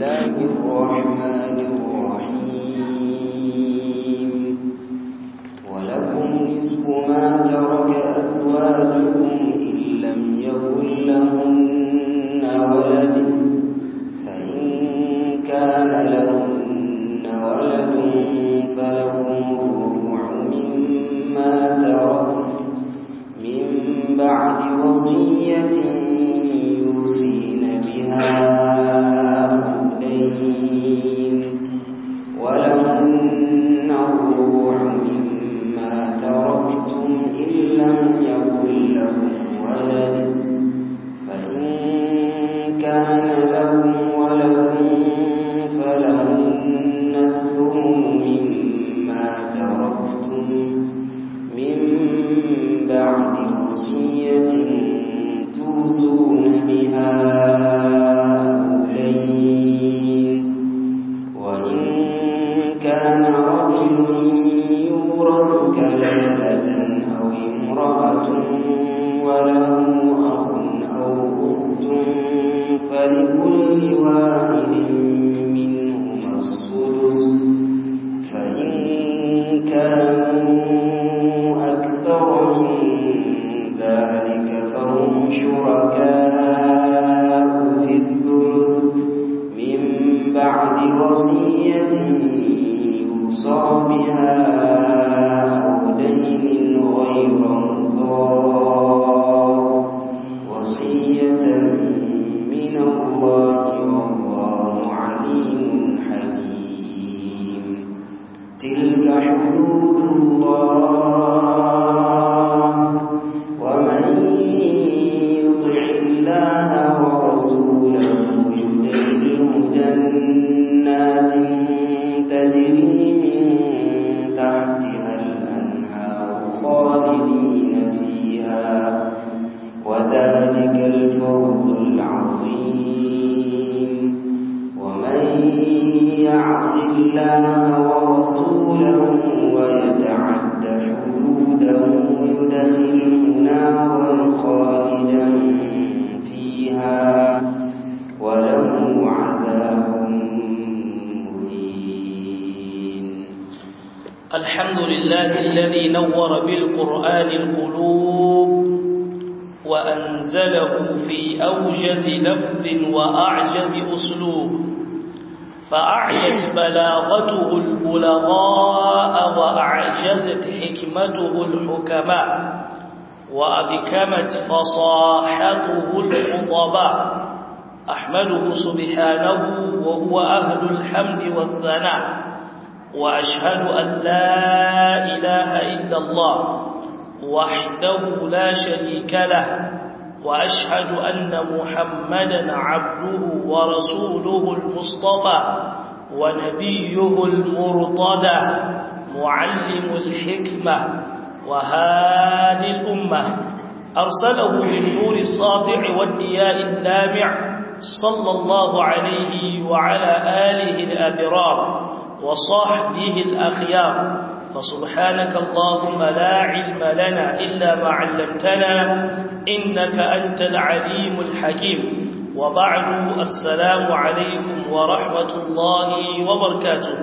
الله الرحمن الرحيم ولكم نصف ما ترك أزواجكم إن لم يكن لهن ولد فإن كان لهن ولد فلكم الربع مما ترك من بعد وصية يوصين بها أولين ولهن الربع مما تركتم إن لم يكن لكم ولد فإن كان لهم ولد فلهن الثمن مما تركتم من بعد وصية توصون بها أولين وإن كان رجل يورث كلالة أو امرأة وله أخ أو أخت فلكل واحد منهما السدس فإن كانوا أكثر من ذلك فهم شركاء في الثلث من بعد وصية يوصى بها أو دين غير مضار وصية من الله والله عليم حليم تلك حدود الله ومن يطع الله ورسوله يدخله جنات تجري من تحتها الأنهار خالدين فيها وذلك الفوز العظيم ومن يعص الله ورسوله ويتعد حدوده يدخله نارا خالدا فيها وله عذاب مهين الحمد لله الذي نور بالقرآن القلوب وأنزله في أوجز لفظ وأعجز أسلوب فأعيت بلاغته البلغاء وأعجزت حكمته الحكماء وأبكمت فصاحته الخطباء أحمده سبحانه وهو أهل الحمد والثناء وأشهد أن لا إله إلا الله وحده لا شريك له وأشهد أن محمدا عبده ورسوله المصطفى ونبيه المرتضى معلم الحكمة وهادي الأمة أرسله بالنور الساطع والدياء اللامع صلى الله عليه وعلى آله الأبرار وصحبه الأخيار فسبحانك اللهم لا علم لنا إلا ما علمتنا إنك أنت العليم الحكيم وبعد السلام عليكم ورحمة الله وبركاته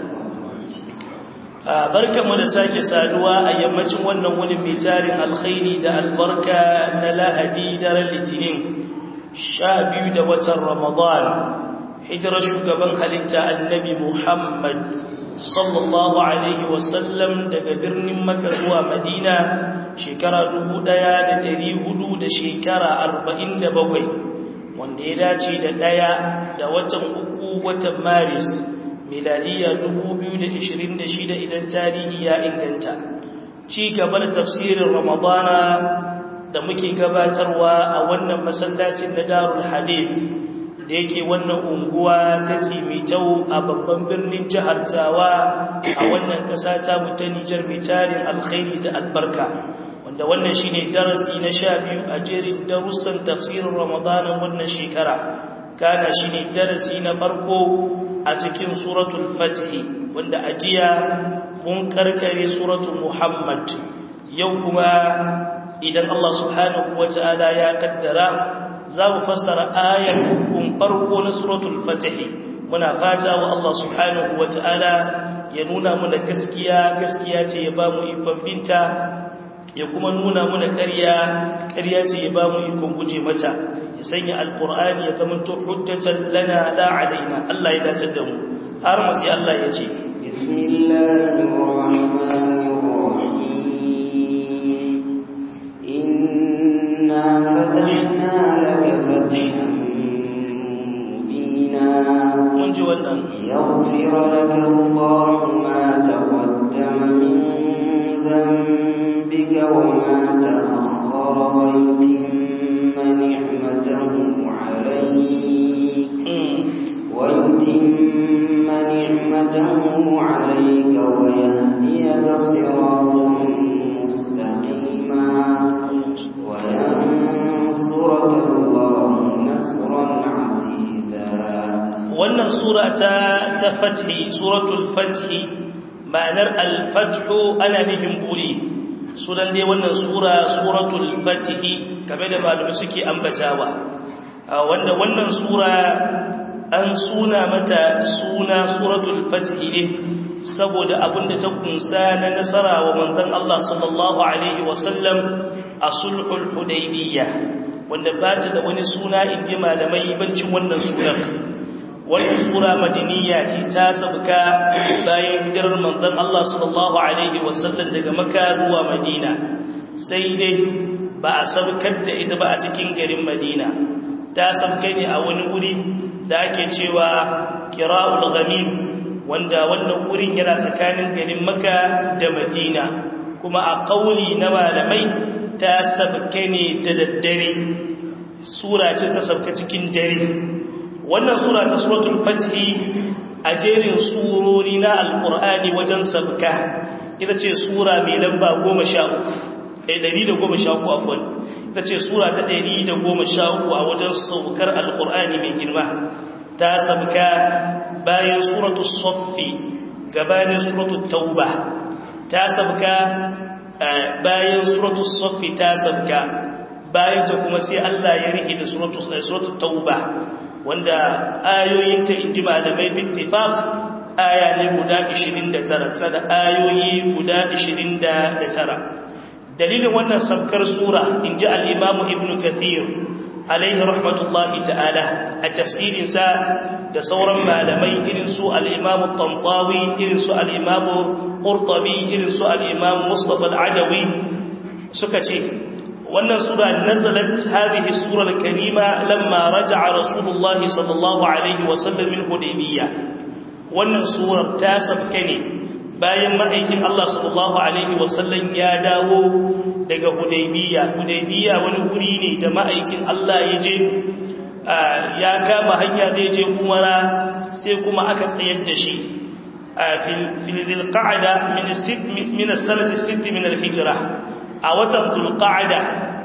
barkamu da sake saduwa a yammacin wannan wani mai tarin alkhairi da albarka na lahadi daren litinin sha biyu da watan ramadan hijirar shugaban halitta annabi muhammad sallallahu alaihi wasallam daga birnin maka zuwa madina shekara dubu ɗaya da ɗari hudu da shekara arba'in da bakwai wanda ya dace da ɗaya da watan uku watan maris miladiya dubu biyu da ishirin da shida idan tarihi ya inganta ci gaba da tafsirin ramadana da muke gabatarwa a wannan masallacin na darul hadith da yake wannan unguwa ta tsimitau a babban birnin jihar tawa a wannan ƙasa ta ta Nijar mai tarin alkhairi da albarka wanda wannan shine darasi na sha biyu a jerin darussan tafsirin ramadanin wannan shekara kana shine darasi na farko a cikin suratul fathi wanda a jiya mun karkare suratul muhammad yau kuma idan Allah subhanahu wata'ala ya kaddara za mu fassara ayar hukun farko na suratul fatih muna fata wa Allah subhanahu wata'ala ya nuna muna gaskiya gaskiya ce ya ba mu ikon binta ya kuma nuna muna ƙarya ƙarya ce ya ba mu ikon guje mata ya sanya alƙur'ani ya zama to hujjatan lana la alaina Allah ya dace da mu har mu sai Allah ya ce bismillahir rahmanir rahim inna fatahna laka fathan mubina mun ji wannan yaghfir laka Allahu ma taqaddama min dhanbika wa ma ta'akhkhara wa yutimma ni'matahu 'alayk wa yutimma ni'matahu 'alayka wa yahdiyaka siratan mustaqima wa yansuraka Allahu nasran 'aziza wannan sura ta ta fathi suratul fathi ma'anar al-fathu ana nufin buri sunan dai wannan sura suratul fathi kamar da malumi suke ambatawa wanda wannan sura an suna mata suna suratul fathi ne saboda abinda ta kunsa na nasara wa manzon Allah sallallahu alaihi wasallam a sulhul hudaybiyah wanda ba ta da wani suna inji malamai bancin wannan surar wannan sura madiniya ce ta sabka bayan hijirar manzon Allah sallallahu alaihi wasallam daga Makka zuwa Madina sai dai ba a sabkar da ita ba a cikin garin Madina ta sabka ne a wani wuri da ake cewa Qira'ul Ghamim wanda wannan wurin yana tsakanin garin Makka da Madina kuma a kauli na malamai ta sabka ne da daddare sura ce ta sabka cikin dare wannan sura ta suratul fathi a jerin surori na alqur'ani wajen sabka ita ce sura mai lamba 13 eh 113 afwan ita ce sura ta 113 a wajen saukar alqur'ani mai girma ta sabka bayan suratul saffi gabanin suratul tauba ta sabka bayan suratul saffi ta sabka bayan ta kuma sai Allah ya rike da suratul tauba wanda ayoyin ta inji malamai bittifaq aya ne guda 29 tana da ayoyi guda 29 dalilin wannan sabkar sura inji al-imam ibn kathir alaihi rahmatullahi ta'ala a tafsirin sa da sauran malamai irin su al-imam tantawi irin su al-imam qurtubi irin su al-imam mustafa al-adawi suka ce wannan sura nazalat hadhihi sura al-karima lamma raja'a rasulullah sallallahu alaihi wasallam min hudaybiyah wannan sura ta sabke ne bayan ma'aikin Allah sallallahu alaihi wasallam ya dawo daga hudaybiyah hudaybiyah wani guri ne da ma'aikin Allah ya je ya kama hanya zai je umara sai kuma aka tsayar da shi fil qa'da min min as-sanati 6 min al-hijrah a watan zulqa'ada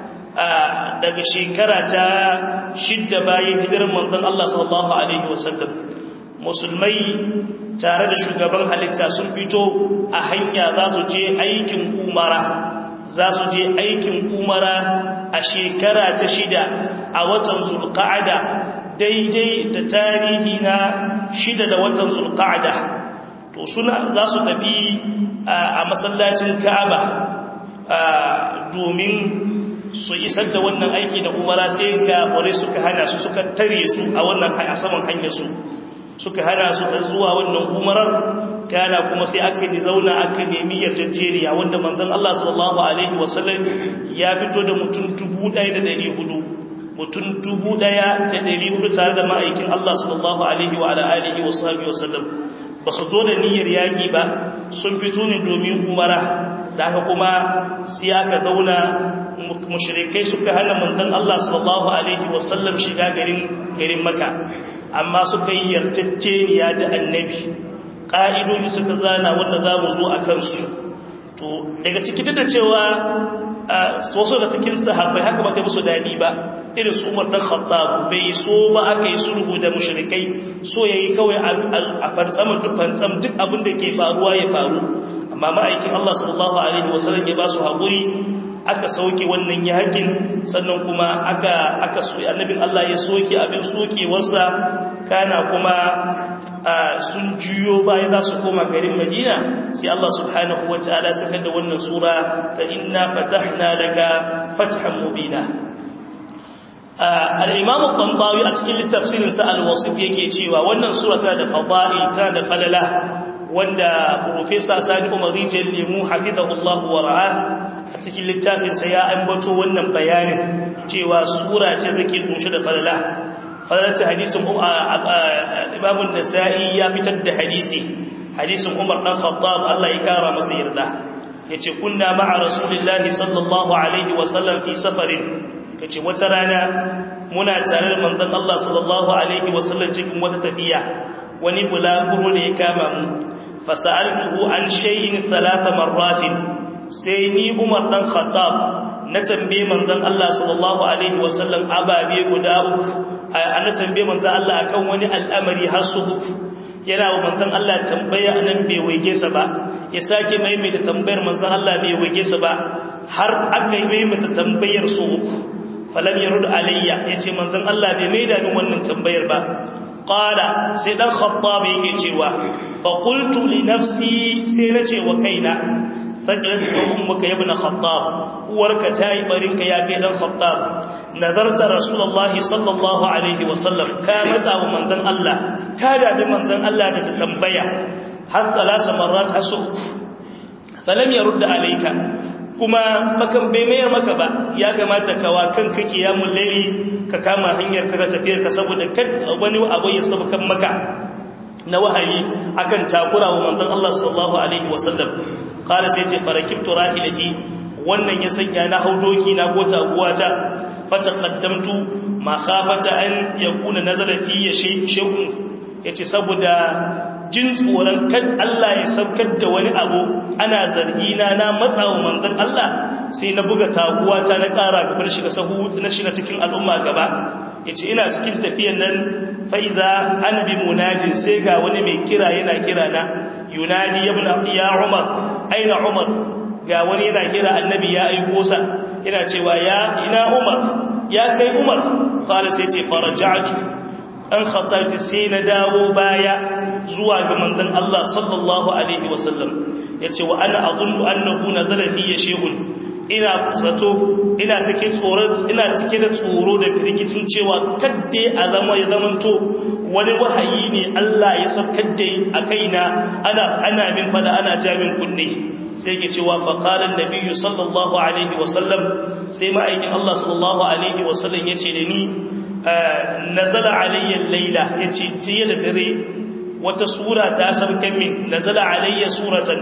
daga shekara ta shidda bayan hijirar manzon Allah sallallahu alaihi wasallam musulmai tare da shugaban halitta sun fito a hanya za su je aikin umara za su je aikin umara a shekara ta shida a watan zulqa'ada daidai da tarihi na shida da watan zulqa'ada to suna za su tafi a masallacin Ka'aba domin su isar da wannan aiki da umara sai kafirai suka hana su suka tare su a wannan a saman hanyar su suka hana su da zuwa wannan umarar kana kuma sai aka yi zauna aka nemi yarjejeniya wanda manzon Allah sallallahu alaihi wasallam ya fito da mutum 1400 mutum 1400 tare da ma'aikin Allah sallallahu alaihi wa alihi wasallam ba su zo da niyyar yaki ba sun fito ne domin umara da haka kuma sai aka zauna mushrikai suka hana manzon Allah sallallahu alaihi wasallam shiga garin garin Makka amma suka yi yarjejeniya da annabi ƙa'idoji suka zana wanda za mu zo a kansu to daga ciki da cewa wasu da cikin sahabbai haka ba ta musu daɗi ba irin su umar ɗan khattab bai so ba aka yi sulhu da mushrikai so ya yi kawai a fantsam duk fantsam duk abin da ke faruwa ya faru amma ma'aikin Allah sallallahu alaihi wasallam ya ba su haƙuri aka sauke wannan yakin sannan kuma aka aka so annabin Allah ya soke abin sokewarsa kana kuma sun juyo bayan za su koma garin madina sai Allah subhanahu wa ta'ala saka da wannan sura ta inna fatahna laka fathan mubina al-imam al-tantawi a cikin tafsirin sa al-wasif yake cewa wannan sura tana da fadail tana da falala wanda professor Sani Umar Rijal Lemu hafizahullah wa ra'ah a cikin littafin sa ya ambato wannan bayanin cewa sura ce take kunshe da falala falalar hadisin Imam an-Nasa'i ya fitar da hadisi hadisin Umar dan Khattab Allah ya kara masa yarda yace kunna ma'a rasulillahi sallallahu alaihi wa sallam fi safarin yace wata rana muna tare da manzon Allah sallallahu alaihi wa sallam cikin wata tafiya wani bulaguro ne ya kama mu fasa'altuhu an shay'in thalatha marratin sai ni Umar dan Khattab na tambaye manzon Allah sallallahu alaihi wa sallam ababe guda uku ana tambaye manzon Allah akan wani al'amari har su uku yana wa manzon Allah tambaya anan bai waige sa ba ya sake maimaita tambayar manzon Allah bai waige sa ba har aka yi maimaita tambayar su uku falam yarud alayya yace manzon Allah bai maida min wannan tambayar ba qala sai dan khattab yake cewa fa qultu li nafsi sai nace wa kaina sakilat ka ummuka ya ibn khattab uwarka tayi barinka ya kai dan khattab nazarta rasulullahi sallallahu alaihi wasallam ka mata wa manzon Allah ka da manzon Allah da tambaya har salasa marrat hasu falam yarud alayka kuma bakan bai mayar maka ba ya kamata ka wa kanka kiyamul layli ka kama hanyar ka tafiyar ka saboda kad wani abu ya sabukan maka na wahayi akan takura wa manzon Allah sallallahu alaihi wasallam qala sai ce farakibtu rahilati wannan ya sanya na haudoki na ko taguwata fataqaddamtu ma khafata an yakuna nazala fi shay'un yace saboda jin tsoron kan Allah ya saukar da wani abu ana zargi na na matsawa manzon Allah sai na buga taguwata na ƙara gabar shiga sahu na shiga cikin al'umma gaba yace ina cikin tafiyan nan fa idza ana bi munajin sai ga wani mai kira yana kira na yunadi ibn ya umar aina umar ga wani yana kira annabi ya aiko sa yana cewa ya ina umar ya kai umar qala sai ce faraja'tu an khatarti sai na dawo baya zuwa ga manzon Allah sallallahu alaihi wasallam yace wa ana adunnu annahu nazala fi shay'un ina zato ina cikin tsoro ina cike da tsoro da firgicin cewa kadde a zama ya zamanto wani wahayi ne Allah ya saukar da a kaina ana ana min fada ana jamin kunne sai yake cewa fa qala an-nabiy sallallahu alaihi wasallam sai ma'aikin Allah sallallahu alaihi wasallam yace da ni nazala alayya al-laila yace jiya da dare wata sura ta sauka min nazala alayya suratan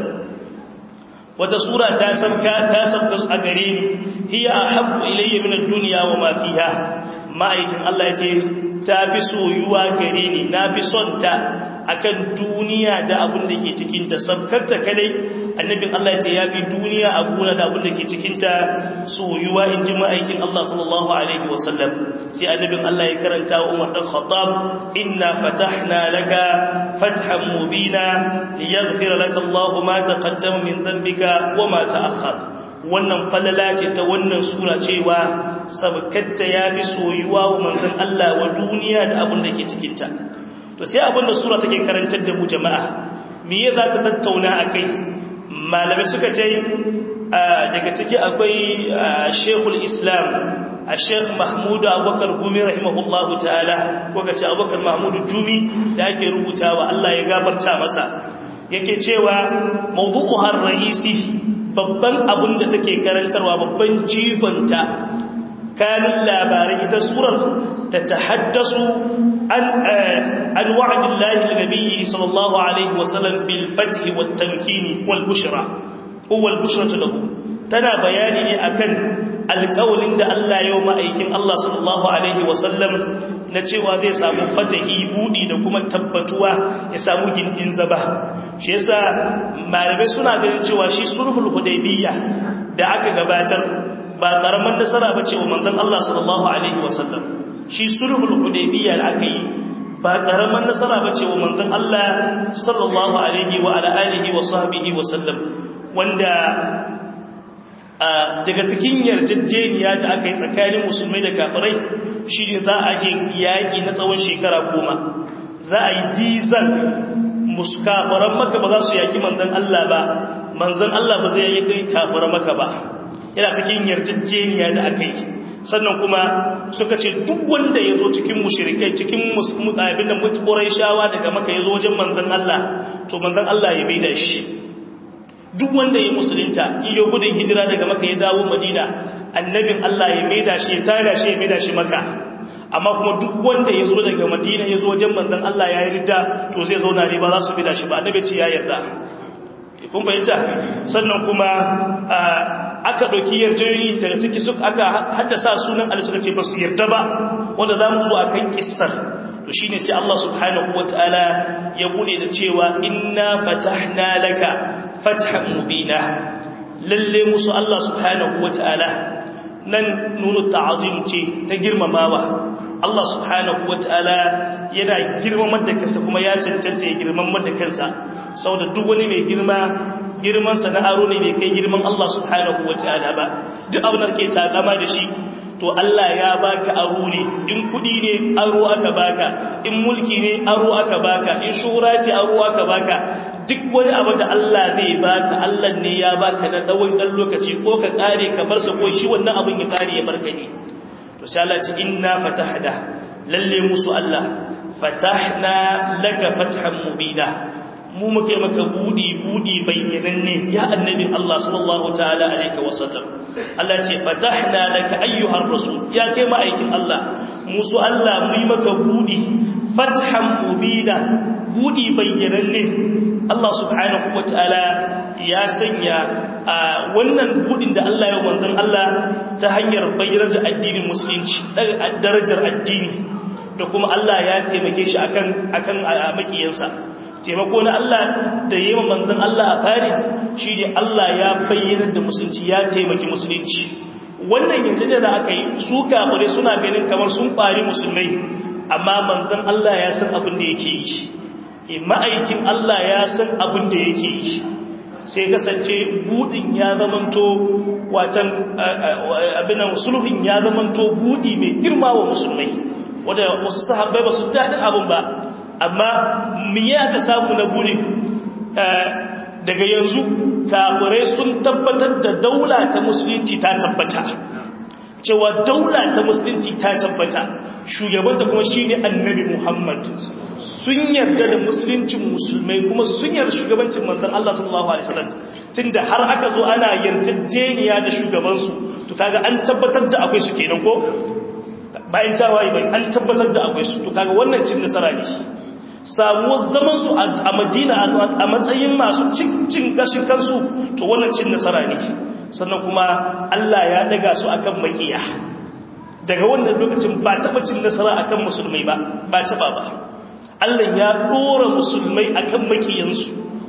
wata sura ta sauka ta sauka a gare ni hiya ahabbu ilayya min ad-dunya wa ma fiha ma'aikin Allah yace ta fi soyuwa gare ni na fi son ta akan duniya da abin da ke cikin ta sabkarta kadai annabin Allah yace ya fi duniya a gona da abin da ke cikin ta soyuwa in ji ma'aikin Allah sallallahu alaihi wasallam sai annabin Allah ya karanta wa Umar dan Khattab inna fatahna laka fathan mubina liyaghfira laka Allah ma taqaddama min dhanbika wa ma ta'akhkhara wannan falala ce ta wannan sura cewa sabkatta yafi soyuwa wa manzon Allah wa duniya da abin da ke cikin ta to sai abin da sura take karantar da mu jama'a me ya za ta tattauna akai malamai suka ce daga ciki akwai Sheikhul Islam Sheikh Mahmud Abubakar Gumi rahimahullahu ta'ala ko kace Abubakar Mahmud Jumi da ake rubutawa Allah ya gafarta masa yake cewa mawdu'uha ar-ra'isi babban abin da take karantarwa babban jigonta kanin labarai ita surar ta tahaddasu an an wa'dillahi linabiyyi sallallahu alaihi wasallam bil fath wat tamkin wal bushra huwa al bushra lahu tana bayani ne akan alƙawalin da Allah ya ma'aikin Allah sallallahu alaihi wasallam na cewa zai samu fatahi budi da kuma tabbatuwa ya samu gindin zaba shi yasa malamai suna ganin cewa shi sulhul hudaybiyya da aka gabatar ba karaman nasara ba ce wa manzon Allah sallallahu alaihi wasallam shi sulhul hudaybiyya da aka yi ba karaman nasara ba ce wa manzon Allah sallallahu alaihi wa ala alihi wa sahbihi wa sallam wanda daga cikin yarjejeniya da aka yi tsakanin musulmai da kafirai shi ne za a je yaƙi na tsawon shekara goma za a yi dizal kafiran maka ba za su yaƙi manzan Allah ba manzan Allah ba zai yaƙi kafiran maka ba yana cikin yarjejeniya da aka yi sannan kuma suka ce duk wanda ya zo cikin mushirikai cikin abin da mutukurai shawa daga maka ya zo wajen manzan Allah to manzan Allah ya bai da shi duk wanda ya musulunta iyo gudun hijira daga maka ya dawo madina annabin Allah ya bai da shi ya tara shi ya bai da shi maka amma kuma duk wanda ya zo daga madina ya zo wajen manzan Allah ya yi ridda to zai zauna ne ba za su bai da shi ba annabi ce ya yarda kun fahimta sannan kuma aka ɗauki yarjejeni daga ciki suka aka haddasa sunan Allah suka ce ba su yarda ba wanda za mu zo a kan kistar to shi ne sai Allah subhanahu wa ta'ala ya bude da cewa inna fatahna laka fathan mubina lalle musu Allah subhanahu wa ta'ala nan nunu ta'azim ce ta girmamawa Allah subhanahu wa ta'ala yana girmamar da kansa kuma ya cancanta ya girmamar da kansa saboda duk wani mai girma girmansa na aro ne bai kai girman Allah subhanahu wa ta'ala ba duk abin da ke takama da shi to Allah ya baka aro ne in kudi ne aro aka baka in mulki ne aro aka baka in shura ce aro aka baka duk wani abu da Allah zai baka Allah ne ya baka na tsawon dan lokaci ko ka kare ka bar sa ko shi wannan abin ya kare ya barka ne to sai Allah ce inna fatahna lalle musu Allah fatahna laka fathan mubina mu muke maka budi budi bayyananne ya annabi Allah sallallahu ta'ala alaihi wasallam Allah ce fatahna laka ayyuhar rasul ya kai ma'aikin Allah musu Allah mu yi maka budi fathan mubina budi bayyananne Allah subhanahu wataala ya sanya wannan budin da Allah ya manzon Allah ta hanyar bayyanar da addinin musulunci darajar addini da kuma Allah ya taimake shi akan akan makiyansa taimako na Allah da yi manzan Allah a fari shi ne Allah ya bayyana da musulunci ya taimaki musulunci wannan yanzu da aka yi su kafirai suna ganin kamar sun ɓari musulmai amma manzan Allah ya san abin da yake yi ma'aikin Allah ya san abin da yake yi sai kasance budin ya zamanto watan abinan sulhun ya zamanto budi mai girma wa musulmai wadda wasu sahabbai ba su daɗin abin ba amma miye aka samu na buri daga yanzu kafirai sun tabbatar da daula ta musulunci ta tabbata cewa daula ta musulunci ta tabbata shugabanta kuma shi ne annabi muhammad sun yarda da musuluncin musulmai kuma sun yarda shugabancin manzan Allah sallallahu alaihi wasallam tunda har aka zo ana yarjejeniya da shugabansu to kaga an tabbatar da akwai su kenan ko bayan tawaye bai an tabbatar da akwai su to kaga wannan cin nasara ne samuwar zaman su a Madina a matsayin masu cin gashin kansu to wannan cin nasara ne sannan kuma Allah ya daga su akan makiya daga wannan lokacin ba taba cin nasara akan musulmai ba ba taba ba Allah ya dora musulmai akan makiyansu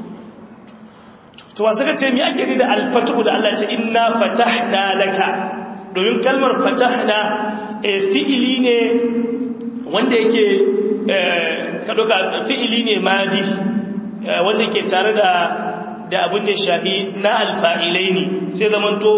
to wasu ka ce mi ake ni da alfatu da Allah ce inna fatahna laka domin kalmar fatahna fi'ili ne wanda yake kadoka fi'ili ne madi wanda yake tare da da abin da shafi na alfa'ilai ne sai zamanto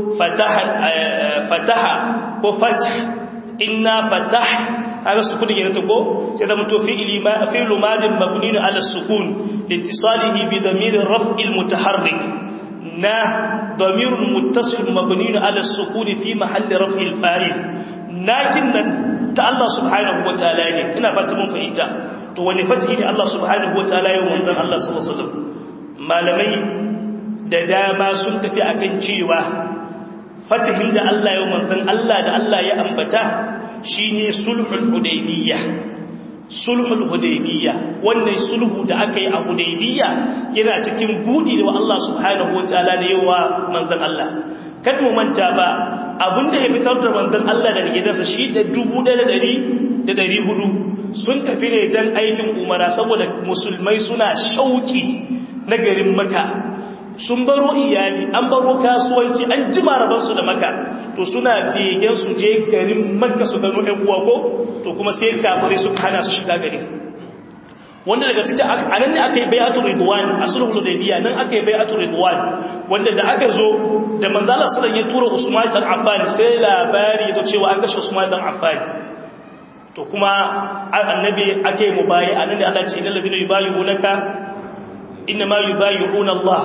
fataha ko fatah inna fatah haka sukun yana ta ko sai zamanto fi'ili ma fi'lu madin mabniun ala sukun litisalihi bi damir raf'il mutaharrik na ضمير متصل مبني على السكون في محل رفع الفاعل لكن ta Allah subhanahu wataala ne ina fata mun fahimta to wani fatihi ne Allah subhanahu wataala ya manzon Allah sallallahu alaihi wasallam malamai da dama sun tafi akan cewa fatihin da Allah ya manzon Allah da Allah ya ambata shine sulhul hudaybiyah sulhul hudaybiyya wannan sulhu da aka yi a hudaybiyya yana cikin budi da Allah subhanahu wataala da yawa manzon Allah kad mu manta ba abinda ya fitar da manzon Allah daga gidansa shi da 1400 sun tafi ne dan aikin umara saboda musulmai suna shauki na garin Makka sun baro iyali an baro kasuwanci an jima rabansu da maka to suna begen su je garin makka su gano ɗan uwa ko to kuma sai kafirai su hana su shiga garin wanda daga cikin a nan ne aka yi bai'atu ridwan a sulhul hudaybiya nan aka yi bai'atu ridwan wanda da aka zo da manzala sallan ya tura Usman dan Affan sai labari ya cewa an kashe Usman dan Affan to kuma annabi ake mubayi anan da Allah ce innal ladina yubayyi'unaka inna ma yubayyi'una Allah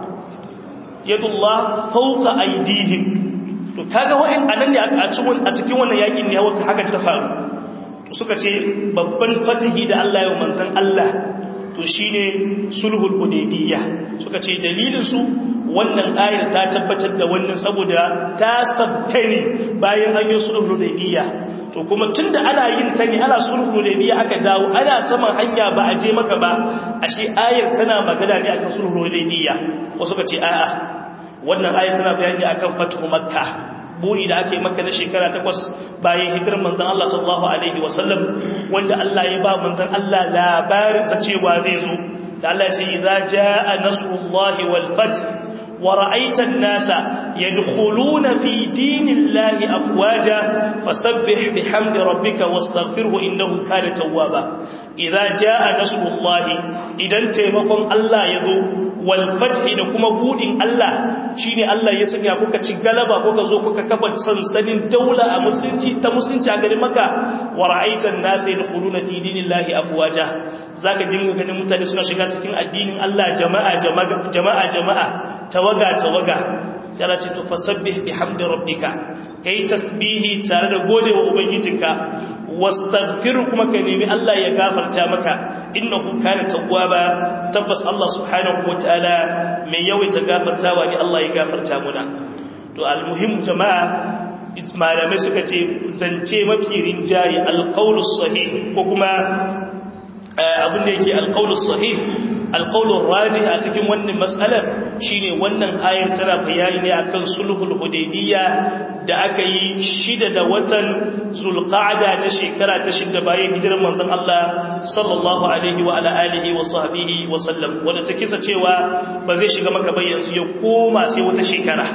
yadullah fawqa aydihim to kaga wa'in anan ne a cikin a cikin wannan yakin ne haka ta faru suka ce babban fatihi da Allah ya mantan Allah to shine sulhul hudaybiyya suka ce dalilin su wannan ayar ta tabbatar da wannan saboda ta sabtani bayan an yi sulhul hudaybiyya to kuma tunda ana yin ta ne ana sulhul hudaybiyya aka dawo ana saman hanya ba a je maka ba ashe ayar tana magana ne akan sulhul hudaybiyya wasu suka ce a'a wannan ayar tana bayani akan fathu makkah buri da ake maka na shekara takwas bayan hijirar manzan Allah sallallahu Alaihi wasallam wanda Allah ya ba manzan Allah labarinsa cewa zai zo da Allah ce idza jaa nasrullahi wal fath wa ra'aita an-nasa yadkhuluna fi dinillahi afwaja fasabbih bihamdi rabbika wastaghfirhu innahu kana tawwaba idza jaa nasrullahi idan taimakon Allah ya zo walfathi da kuma budin Allah shine Allah ya sanya kuka ci galaba kuka zo kuka kafa sansanin daula a musulunci ta musulunci a garin Makka wa ra'aitan nasa yadkhuluna fi dinillahi afwaja zaka dinga ganin mutane suna shiga cikin addinin Allah jama'a jama'a jama'a jama'a tawaga tawaga sai Allah ce to fasabbih bihamdi rabbika kai tasbihi tare da godewa ubangijinka wastaghfir kuma ka nemi Allah ya gafarta maka innahu kana tawwaba tabbas Allah subhanahu wataala mai yawaita gafartawa ne Allah ya gafarta muna to almuhim jama'a malamai suka ce zance mafi rinjaye alqaulus sahih ko kuma abin da yake alqaulus sahih alqaulur raji a cikin wannan mas'alar shine wannan ayar tana bayani ne akan sulhul hudaybiyya da aka yi shida da watan zulqa'da na shekara ta shida bayan hijirar manzon Allah sallallahu alaihi wa ala alihi wa sahbihi wa sallam wanda ta kisa cewa ba zai shiga maka ba yanzu ya koma sai wata shekara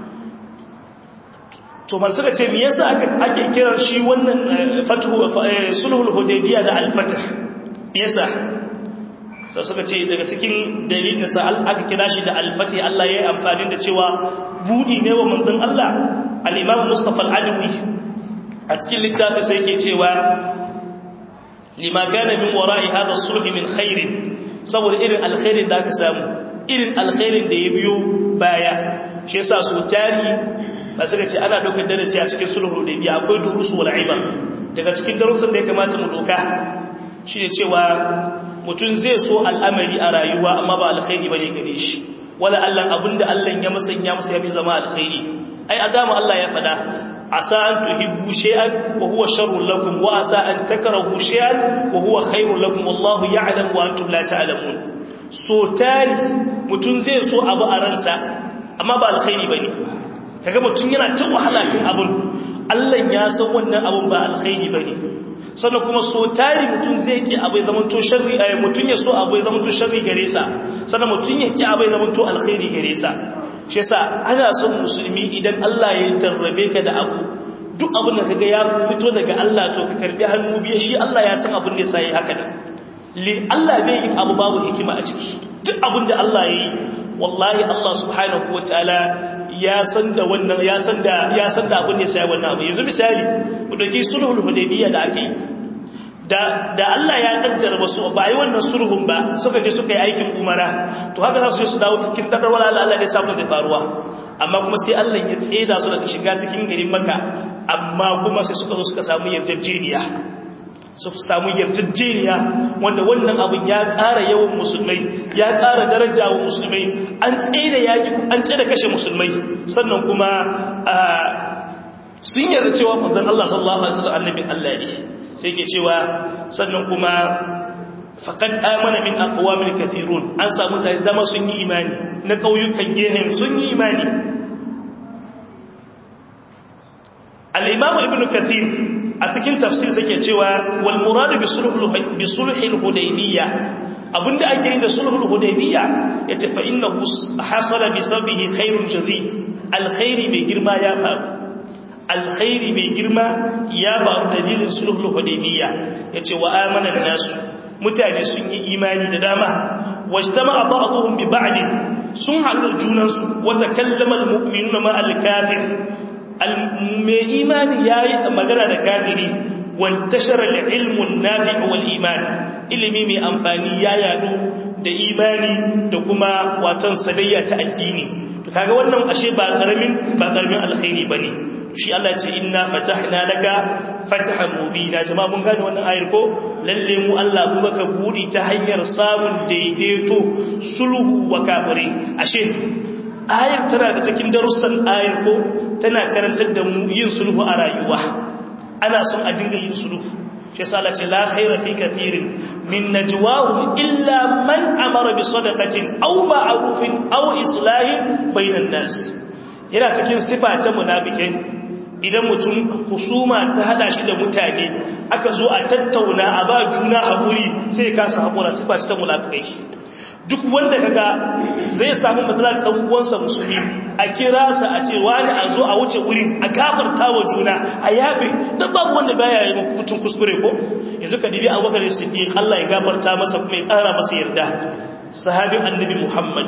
to man suka ce me yasa aka ake kiran shi wannan fathu sulhul hudaybiyya da al-fath yasa sai suka ce daga cikin dalilin sa aka kira shi da al-fath Allah ya yi amfani da cewa budi ne wa manzon Allah al-imam Mustafa al-Adawi a cikin littafi sai yake cewa lima kana min wara'i hadha as-sulh min khairin saboda irin alkhairin da aka samu irin alkhairin da ya biyo baya shi yasa su tari ba suka ce ana daukar darasi a cikin sulhu da biya akwai durusu wal ibar daga cikin darussan da ya kamata mu doka shine cewa mutum zai so al'amari a rayuwa amma ba alkhairi bane gare shi wala Allah abinda Allah ya musanya masa ya fi zama alkhairi ai adama Allah ya fada asa an tuhibbu shay'an wa huwa sharrun lakum wa asa an takrahu shay'an wa huwa khairun lakum wallahu ya'lamu wa antum la ta'lamun so tari mutum zai so abu a ransa amma ba alkhairi bane kaga mutum yana ta wahala kin abun Allah ya san wannan abun ba alkhairi bane sannan kuma so tari mutum zai ki abai zaman to sharri ay mutum ya so abai zaman to sharri gare sa sannan mutum ya ki abai zaman to alkhairi gare sa shi yasa ana son musulmi idan Allah ya jarrabe ka da abu duk abin da kaga ya fito daga Allah to ka karbi hannu biye shi Allah ya san abin da sai haka da li Allah bai yi abu babu hikima a ciki duk abin da Allah ya yi wallahi Allah subhanahu wataala ya san da wannan ya san da ya san da abin da sai wannan abu yanzu misali ku dauki sulhul hudaybiyya da ake da da Allah ya kaddara wasu ba yi wannan sulhun ba suka je suka yi aikin umara to haka za su je su dawo cikin dadar wala Allah Allah ne samu da faruwa amma kuma sai Allah ya tseda su daga shiga cikin garin Makka amma kuma sai suka zo suka samu yarjejeniya su samu yarjejeniya wanda wannan abin ya ƙara yawan musulmai ya ƙara daraja wa musulmai an tsere yaƙi an tsere kashe musulmai sannan kuma sun yarda cewa manzon Allah sallallahu alaihi wasallam annabin Allah ne sai ke cewa sannan kuma faqad amana min aqwamin kathirun an samu tare dama sun yi imani na kauyukan gehen sun yi imani al-imam ibn kathir a cikin tafsir sake cewa wal muradu bi sulhul bi sulhil hudaybiyya abinda ake yi da sulhul hudaybiyya yace fa innahu hasala bi sabihi khairun jazil alkhairi mai girma ya faru alkhairi mai girma ya faru dalilin sulhul hudaybiyya yace wa amana nasu mutane sun yi imani da dama wajtama ba'dhum bi ba'd sun haɗu junansu wata kallama al-mu'minuna ma al-kafir mai imani yayi magana da kafiri wantashara al-ilmu an-nafi' wal iman ilimi mai amfani ya yadu da imani da kuma watan sadayya ta addini to kaga wannan ashe ba karamin ba karamin alkhairi bane shi Allah ya ce inna fatahna laka fatahan mubina jama'a mun gane wannan ayar ko lalle mu Allah kuma ka budi ta hanyar samun daidaito sulhu wa kafire ashe ayar tana da cikin darussan ayar ko tana karantar da mu yin sulhu a rayuwa ana son a dinga yin sulhu shi yasa Allah ce la khaira fi kathirin min najwahum illa man amara bi sadaqatin aw ma'rufin aw islahin bainan nas yana cikin sifa ta munafikin idan mutum husuma ta hada shi da mutane aka zo a tattauna a ba juna haƙuri sai ka sa haƙura sifa ta munafikai duk wanda kaga zai samu matsala da dan uwansa musulmi a kira sa a ce wani a zo a wuce wurin a gafarta wa juna a yabe dan babu wanda baya yi mutum kuskure ko yanzu ka dibi Abubakar Siddiq Allah ya gafarta masa kuma ya ƙara masa yarda sahabin annabi Muhammad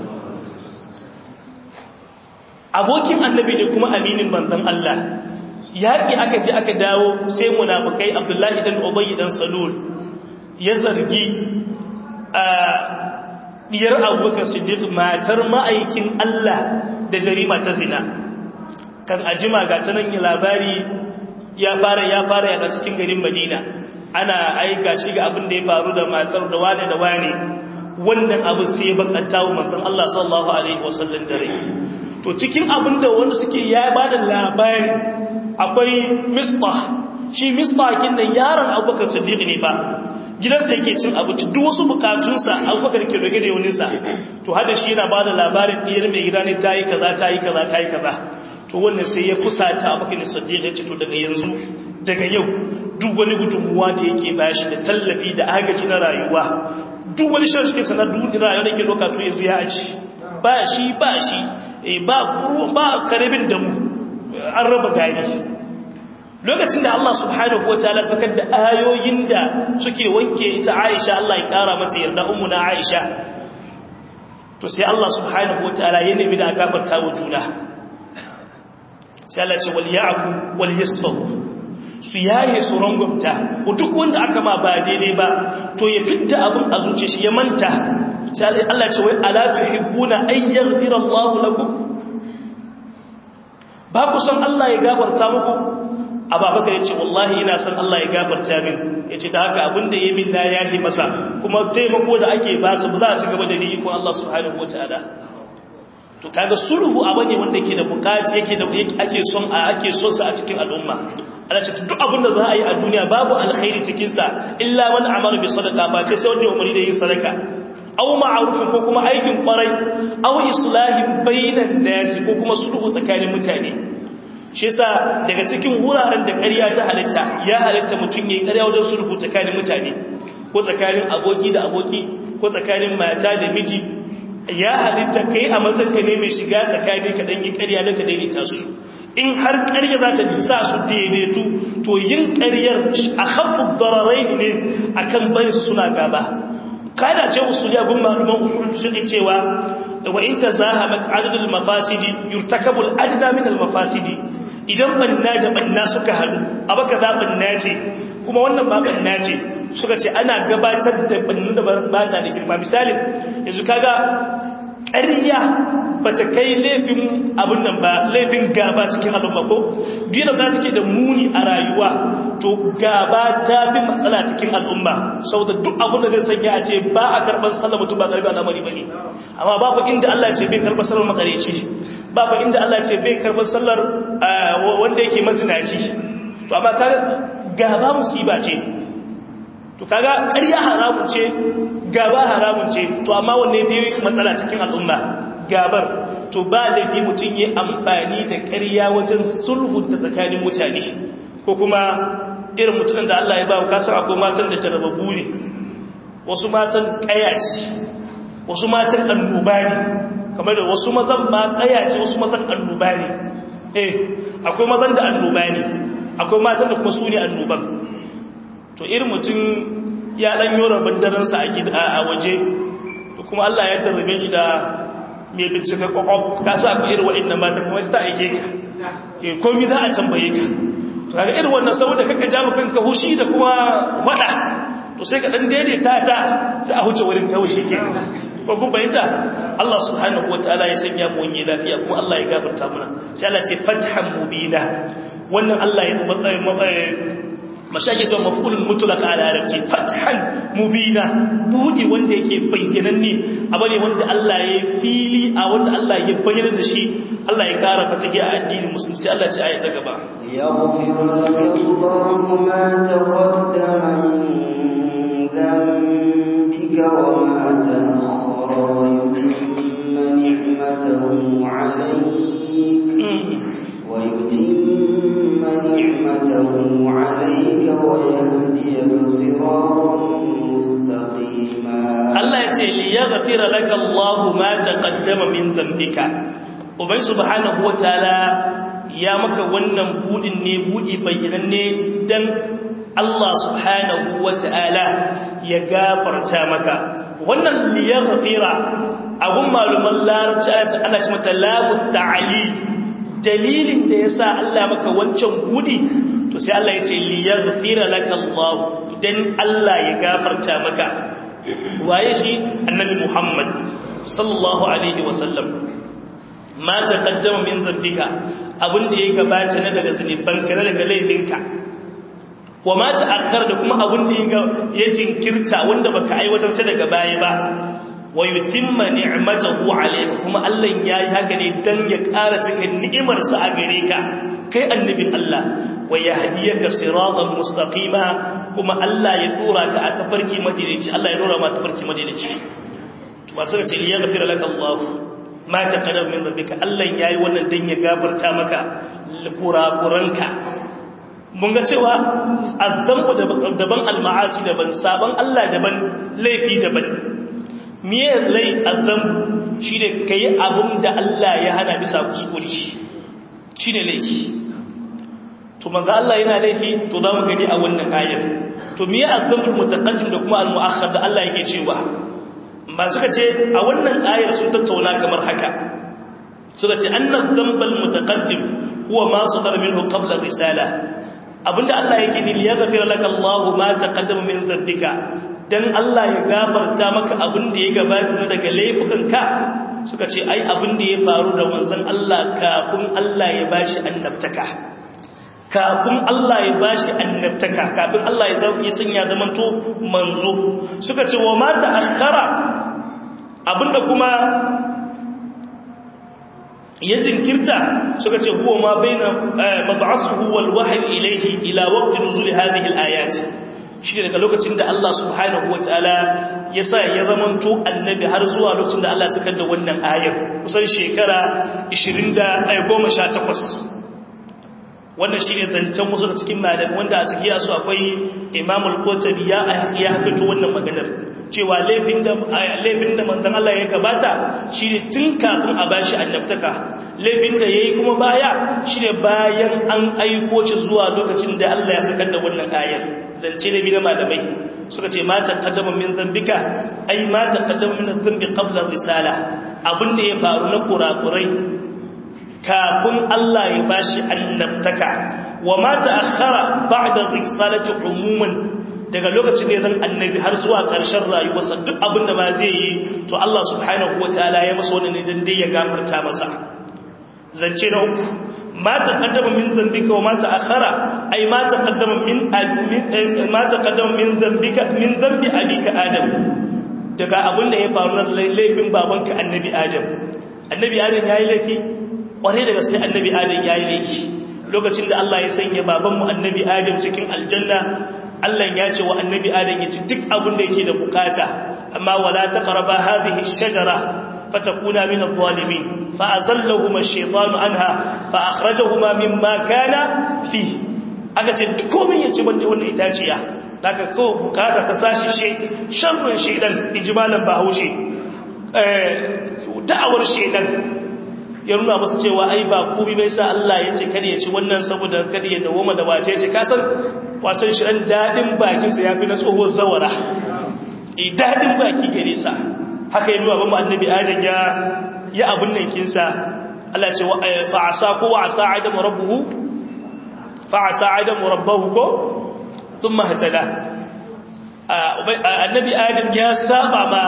abokin annabi ne kuma aminin manzon Allah yaƙi aka je aka dawo sai munafikai Abdullahi dan Ubay dan Salul ya zargi a diyar abubakar siddiq matar ma'aikin Allah da jarima ta zina kan ajima ga ta nan labari ya fara ya fara yaɗa cikin garin madina ana aika shi ga abin da ya faru da matar da wane da wane wannan abu sai ya bakanta wa manzon Allah sallallahu alaihi wasallam da rai to cikin abin da wanda suke ya bada labari akwai misbah shi misbah kin da yaron abubakar siddiq ne ba gidansa yake cin abinci duk wasu bukatunsa abubakar ke roge da yauninsa to hada shi yana ba da labarin ɗiyar mai gida ne ta yi kaza ta yi kaza ta yi kaza to wannan sai ya fusata abubakar ne saddiq ya ce to daga yanzu daga yau duk wani gudunmuwa da yake bashi da tallafi da agaji na rayuwa duk wani shan shi sanar duk rayuwa da ke doka to yanzu ya aji ba shi ba shi ba ba karibin da mu an raba gari lokacin da Allah subhanahu wa ta'ala sakar da ayoyin da suke wanke ita Aisha Allah ya kara mata yarda ummu na Aisha to sai Allah subhanahu wa ta'ala ya nemi da gafarta wa juna sai Allah ce wal ya'fu wal yasfahu su yaye su rangwamta ko duk wanda aka ma ba daidai ba to ya fitta abin a zuciya shi ya manta sai Allah ce wai ala tuhibbuna ay yaghfira Allahu lakum ba ku san Allah ya gafarta muku ababakar ya ce wallahi ina san Allah ya gafarta min ya ce da haka abinda ya min na yahi masa kuma taimako da ake ba su za a ci gaba da ni ikon Allah subhanahu wa ta'ala to kaga sulhu abu ne wanda ke da bukati yake da ake son a ake son sa a cikin al'umma ana ce duk abinda za a yi a duniya babu alkhairi cikin sa illa man amara bi sadaqa ba ce sai wanda ya umari da yin sadaka aw ma'rufin ko kuma aikin kwarai aw islahin bainan nasi ko kuma sulhu tsakanin mutane shi yasa daga cikin wuraren da ƙarya ta halitta ya halitta mutum yayin ƙarya wajen sulhu tsakanin mutane ko tsakanin aboki da aboki ko tsakanin mata da miji ya halitta kai a matsayin ka ne mai shiga tsakani ka dan yi ƙarya da ka daidaita su in har ƙarya za ta sa su daidaitu to yin ƙaryar a khaffu dararain ne akan bari suna gaba kada ce usuliya gun malaman usul fiqh cewa wa in tazahamat adadul mafasidi yurtakabu al adna min al mafasidi idan banna da banna suka hadu abaka za banna ce kuma wannan ba banna ce suka ce ana gabatar da banna da ba ta da girma misali yanzu kaga ƙarya ba ta kai laifin abin nan ba laifin gaba cikin al'umma ko biyu da take da muni a rayuwa to gaba ta fi matsala cikin al'umma saboda duk abin da zai sanya a ce ba a karɓar sallar mutum ba ƙarfi al'amari ba ne amma babu inda Allah ce bai karɓar sallar makareci babu inda Allah ce bai karɓar sallar wanda yake mazinaci to amma ta gaba musiba ce to kaga ƙarya haramun ce gaba haramun ce to amma wanne dai matsala cikin al'umma gabar to ba laifi mutum yi amfani da ƙarya wajen sulhu da tsakanin mutane ko kuma irin mutumin da Allah ya ba kasar akwai matan da jarababu ne wasu matan ƙayaci wasu matan annoba ne kamar da wasu mazan ma ƙayaci wasu mazan annoba ne eh akwai mazan da annoba ne akwai matan da kuma su ne annoban to irin mutum ya dan yora bandaransa a gida a waje to kuma Allah ya tarbe shi da mai bincike kwakwaf ka sa ku irin waɗannan mata kuma ta aike ka eh komai za a tambaye ka to kaga irin wannan saboda kaka ja kanka hushi da kuma fada to sai ka dan daidaita ta sai a huce wurin kawai shi ke ko kun bayyana Allah subhanahu wataala ya sanya mu wani lafiya kuma Allah ya gafarta mana sai Allah ce fathan mubina wannan Allah ya matsayi mashaki cewa mafulun mutulaka a larabci fathan mubina buɗe wanda yake bayyananne abu ne wanda Allah ya fili a wanda Allah ya bayyana da shi Allah ya kara fatahi a addinin musulmi sai Allah ce aya ta gaba يغفر لك الله ما تقدم من ذنبك وما تأخر ويتم نعمته عليك ويتم نعمته عليك ويهديك صراطا مستقيما Allah ya ce li yaghfira laka Allahu ma taqaddama min dhanbika ubai subhanahu wataala ya maka wannan budin ne budi bayyananne dan Allah subhanahu wataala ya gafarta maka wannan li yaghfira abun maluman larabci ana ce mata lamu ta'ali dalilin da yasa Allah maka wancan budi to sai Allah ya ce li yaghfira laka Allah dan Allah ya gafarta maka waye shi annabi Muhammad sallallahu alaihi wasallam ma taqaddama min dhanbika abinda ya gabata na daga zunubanka na daga laifinka wa ma ta'akhkhara da kuma abinda ya jinkirta wanda baka aiwatar sai daga baya ba wa yutimma ni'matahu alayka kuma Allah yayi haka ne dan ya ƙara cikin ni'imar sa a gare ka kai annabin Allah wa yahdiyaka siratan mustaqima kuma Allah ya dora ka a tafarki madinaci Allah ya dora ma tafarki madinaci to ba sai ce ya gafira laka Allah ma taqaddama min rabbika Allah yayi wannan dan ya gafarta maka kurakuranka mun ga cewa azzambu daban al-ma'asi daban saban Allah daban laifi daban miye lai azzambu shine kai abun da Allah ya hana bisa kuskure shine laifi to manzo Allah yana laifi to za mu gani a wannan ayar to miye azzambul mutaqaddim da kuma al-mu'akhkhar da Allah yake cewa ba suka ce a wannan ayar sun tattauna kamar haka suka ce annal dhanbal mutaqaddim huwa ma sadara minhu qabla risala abinda Allah yake ni ya gafira laka Allah ma taqaddama min dhanbika dan Allah ya gafarta maka abinda ya gabata daga laifukanka suka ce ai abinda ya faru da wanzan Allah kafin Allah ya bashi annabtaka kafin Allah ya bashi annabtaka kafin Allah ya sanya zamanto manzo suka ce wa ma ta'akhkhara abinda kuma ya jinkirta suka ce huwa ma baina mab'athuhu wal wahyi ilayhi ila waqti nuzul hadhihi al ayat shi daga lokacin da Allah subhanahu wataala ya sa ya zamanto annabi har zuwa lokacin da Allah suka da wannan ayar kusan shekara 20 da 18 wannan shi ne zancen wasu da cikin malamai wanda a ciki su akwai imamul kotabi ya ya fito wannan maganar cewa laifin da laifin da manzon Allah ya gabata shi ne tun kafin a bashi annabtaka laifin da yayi kuma baya shi ne bayan an aiko shi zuwa lokacin da Allah ya saka da wannan ayar zance da bi na malamai suka ce ma taqaddama min dhanbika ai ma taqaddama min dhanbi qabla risala abin da ya faru na kurakurai kafin Allah ya bashi annabtaka wa ma ta'akhkhara ba'da risalati umuman daga lokacin da zan annabi har zuwa ƙarshen rayuwarsa duk abin da ba zai yi to Allah subhanahu wataala ya masa wannan ne dan dai ya gafarta masa zance na uku ma taqaddama min dhanbika wa ma ta'akhkhara ay ma taqaddama min ma taqaddama min dhanbika min dhanbi abika adam daga abin da ya faru na laifin babanka annabi adam annabi adam yayi laifi kwarai daga sai annabi adam ya yi laifi lokacin da Allah ya sanya babanmu annabi adam cikin aljanna Allah ya ce wa annabi adam ya ci duk abin da yake da bukata amma wala taqrabu hadhihi ash-shajara fatakuna min adh-dhalimin fa azallahuma ash-shaytanu anha fa akhrajahuma mimma kana fi aka ce duk komai ya ci banda wannan itaciya daga ko bukata ka sashi shi sharrun shedan ijmalan bahaushe eh da'awar shedan ya nuna masu cewa ai ba kubi bai sa Allah ya ce kada ya ci wannan saboda kada ya dawoma da wace ce kasan wato shi dan dadin baki sa yafi na tsoho zawara eh dadin baki gare sa haka yi baban mu annabi adam ya ya abun nan kinsa Allah ya ce fa asa ko wa asa adam rabbuhu fa asa adam rabbuhu ko thumma hatada annabi adam ya saba ma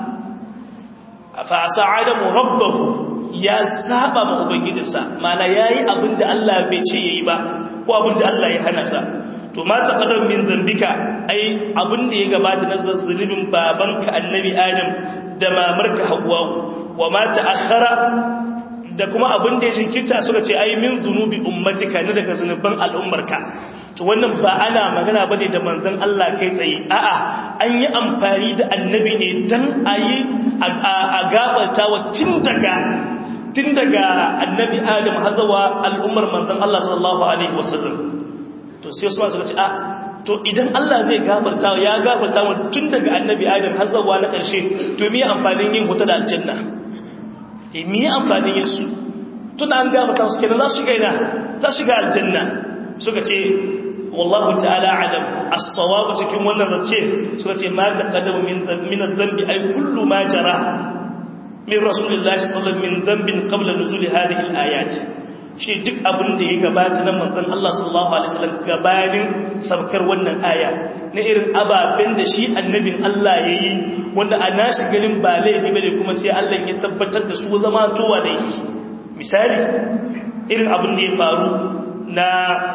fa asa adam rabbuhu ya saba ma ubangijinsa mana yayi abinda Allah bai ce yayi ba ko abinda Allah ya hana sa to ma taqaddam min dhanbika ai abinda ya gabata na zazzulubin babanka annabi adam da mamarka hawwa wa ma ta'akhkhara da kuma abinda ya jinkirta suka ce ai min zunubi ummatika ne daga zunuban al'ummarka to wannan ba ana magana bane da manzon Allah kai tsaye a'a an yi amfani da annabi ne dan ayi a gabata wa tun daga tun daga annabi adam hazawa al'ummar manzon Allah sallallahu alaihi wasallam to sai su suka ce a to idan Allah zai gafarta ya gafarta mu tun daga annabi adam hazawa na karshe to me amfanin yin huta da aljanna eh me amfanin yin su tun an gafarta su kenan za su shiga ina za su shiga aljanna suka ce wallahu ta'ala alam as-sawab cikin wannan zace suka ce ma taqaddama min min adh-dhanbi ay kullu ma jara min rasulillahi sallallahu min dhanbin qabla nuzuli hadhihi al-ayat shi duk abin da ya gabata nan manzon Allah sallallahu alaihi wasallam gabanin sabkar wannan aya na irin ababen da shi annabin Allah yayi wanda a nashi ganin ba laifi bane kuma sai Allah ya tabbatar da su zama towa da yake misali irin abin da ya faru na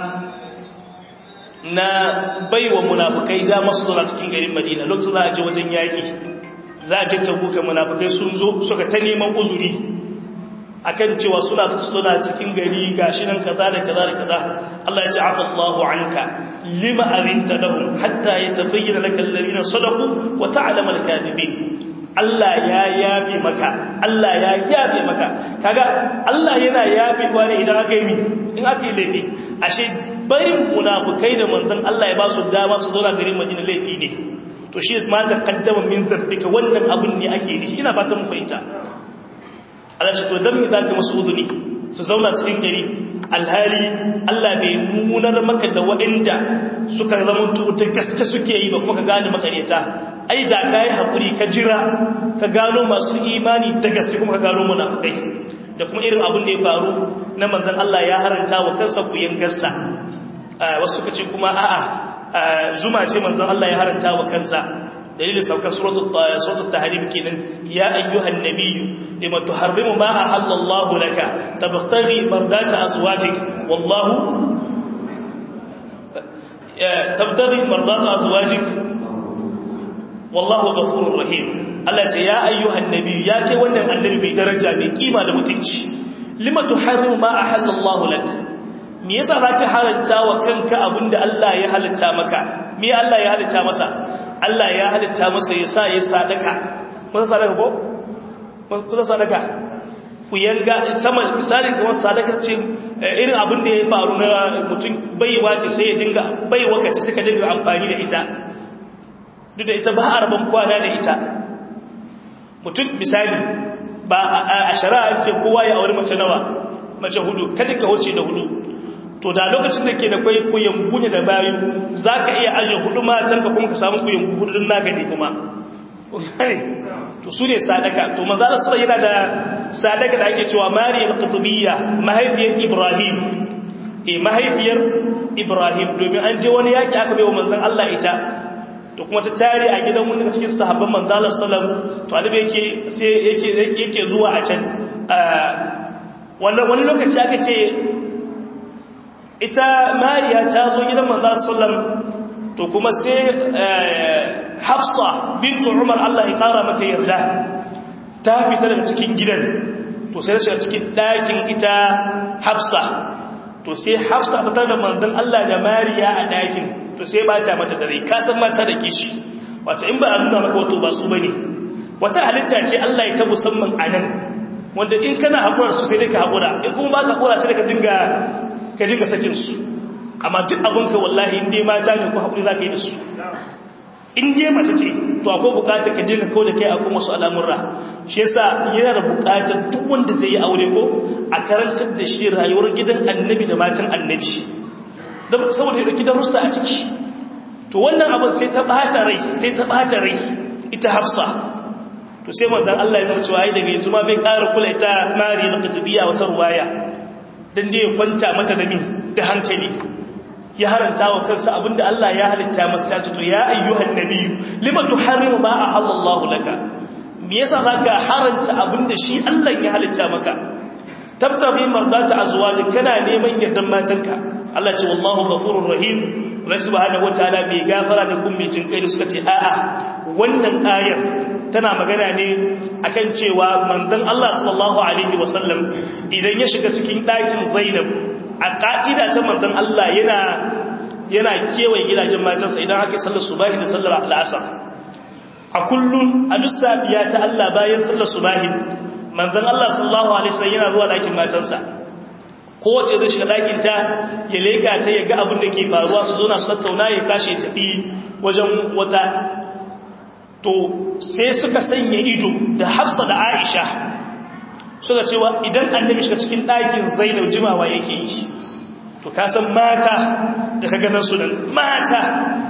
na baiwa munafikai da masu zuwa cikin garin Madina lokacin za a je wajen yaki za a je tabuka munafikai sun zo suka ta neman uzuri akan cewa suna suna cikin gari gashi nan kaza da kaza da kaza Allah ya ce afa Allahu anka lima arinta lahum hatta yatabayyana laka alladhina sadaqu wa ta'lamu al-kadhibin Allah ya yafe maka Allah ya yafe maka kaga Allah yana yafewa ne idan aka yi mi in aka yi laifi ashe barin munafikai da manzon Allah ya ba su dama su zauna garin Madina laifi ne to shi ma ta kaddama min zambika wannan abun ne ake yi ina fatan mu fahimta Allah ce to dan me zaka musu uzuri su zauna cikin gari alhali Allah bai nunar maka da waɗanda suka zama ta gaske suke yi ba kuma ka gane makareta ai da kai hakuri ka jira ka gano masu imani ta gaske kuma ka gano munafikai da kuma irin abin da ya faru na manzon Allah ya haranta wa kansa kuyen gasta wasu suka ce kuma a'a zuma ce manzon Allah ya haranta wa kansa dalilin saukar suratul tahrim kenan ya ayyuhan nabiyyu lima tuharrimu ma ahallallahu laka tabtaghi mardata azwajik wallahu tabtaghi mardata azwajik wallahu ghafurur rahim Allah ce ya ayyuhan nabiyyu ya kai wannan annabi mai daraja mai kima da mutunci lima tuharrimu ma ahallallahu laka me yasa zaka haranta wa kanka abinda Allah ya halitta maka me Allah ya halitta masa Allah ya halitta masa ya sa ya sadaka kusa sadaka ko kusa sadaka ku yanga sama misalin kamar sadaka ce irin abin da ya faru na mutum baiwa ce sai ya dinga baiwa ka ce suka dinga amfani da ita duk da ita ba a rabon kwana da ita mutum misali ba a shari'a ce kowa ya auri mace nawa mace hudu kada ka wuce da hudu to da lokacin da ke da kwai kuyan gunya da bayu za ka iya aje hudu matanka kuma ka samu kuyan hudun naka ne kuma to su ne sadaka to manzala sura yana da sadaka da ake cewa mariya qutubiyya mahaifiyar ibrahim eh mahaifiyar ibrahim domin an je wani yaki aka bai wa manzon Allah ita to kuma ta tare a gidan wani daga cikin sahabban manzala sallam to alibi yake sai yake yake zuwa a can wannan wani lokaci aka ce ita mariya ta zo gidan manzan sallam to kuma sai hafsa bintu umar Allah ya kara mata yarda ta fita daga cikin gidan to sai shiga cikin ɗakin ita hafsa to sai hafsa ta da manzan Allah da mariya a ɗakin to sai ba ta mata dare ka san mata da kishi wata in ba a nuna maka wato ba su bane wata halitta ce Allah ya ta musamman a nan wanda in kana haƙura su sai dai ka haƙura in kuma ba ka haƙura sai ka dinga ka dinga sakin su amma duk abinka wallahi in dai mata ne ko haƙuri za ka yi da su in dai mace ce to akwai buƙatar ka dinga kawo da kai akwai wasu al'amurra shi yasa yana da buƙatar duk wanda zai yi aure ko a karantar da shi rayuwar gidan annabi da matan annabi don saboda ya ɗauki darussa a ciki to wannan abin sai ta ɓata rai sai ta ɓata rai ita hafsa to sai manzan Allah ya nuna cewa ai daga yanzu ma bai ƙara kula ita mari na katabiya wata ruwaya don dai ya kwanta mata da min da hankali ya haranta wa kansa abinda Allah ya halitta masa ta ce to ya ayyuhan nabiyyu lima tuharrimu ma ahallallahu laka me yasa zaka haranta abinda shi Allah ya halitta maka tabtaghi mardata azwaji kana neman yardan matanka Allah ce wallahu ghafurur rahim Allah subhanahu wataala bai gafara da kun mai jinkai da suka ce a'a wannan ayar tana magana ne akan cewa manzon Allah sallallahu alaihi wasallam idan ya shiga cikin ɗakin Zainab a ka'ida ta manzon Allah yana yana kewaye gidajen matansa idan aka sallar subahi da sallar al'asar a kullun a duk safiya ta Allah bayan sallar subahi manzon Allah sallallahu alaihi wasallam yana zuwa ɗakin matansa kowace zai shiga ɗakinta ya leka ta ya ga abin da ke faruwa su zona su tattauna ya kashe tafi wajen wata to sai suka sanya ido da hafsa da aisha suka cewa idan annabi shiga cikin ɗakin zainab jimawa yake yi to kasan mata da ka ganar su nan mata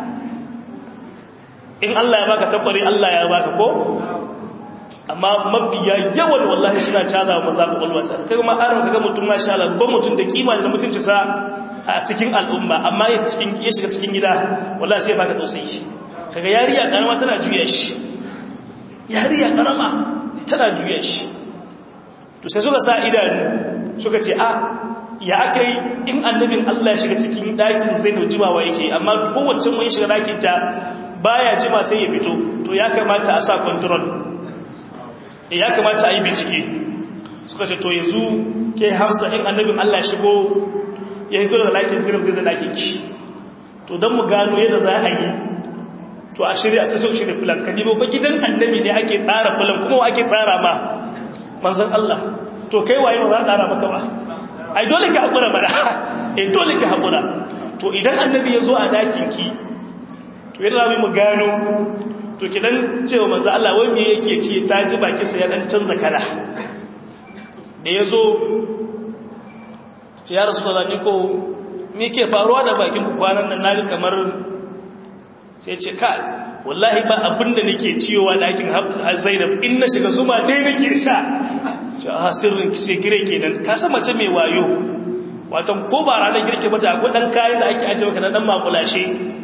in Allah ya baka tabbari Allah ya baka ko amma mafiya yawan wallahi suna caza wa maza kwakwalwa sa kai ma aron kaga mutum masha Allah ban mutum da kima da mutunci sa a cikin al'umma amma ya cikin ya shiga cikin gida wallahi sai baka tausayi shi kaga yariya karama tana juya shi yariya karama tana juya shi to sai suka sa idanu suka ce a ya akai in annabin Allah ya shiga cikin dakin Zainab jimawa yake amma kowace mun shiga dakin ta baya jima sai ya fito to ya kamata a sa control ya kamata a yi bincike suka ce to yanzu ke hafsa in annabin Allah shigo ya hito daga laifin zirin zai zai ki to don mu gano yadda za a yi to a shirya sai so shirya filan ka nemo ba gidan annabi ne ake tsara filan kuma ake tsara ma manzan Allah to kai waye ba za a tsara maka ba ai dole ka haƙura ba da eh dole ka haƙura to idan annabi ya zo a dakin ki to yadda za mu gano to kidan cewa manzo Allah wai me yake ce ta ji baki sa ya dan canza kala da yazo ce ya rasulullah ni ko me ke faruwa da bakin ku kwanan nan naga kamar sai ce ka wallahi ba abinda nake ciyowa dakin Zainab in na shiga zuma dai nake sha ce a sirrin ki sai gire kenan ka san mace mai wayo wato ko ba ranar girke mata akwai dan kayan da ake ajiye maka na dan makulashe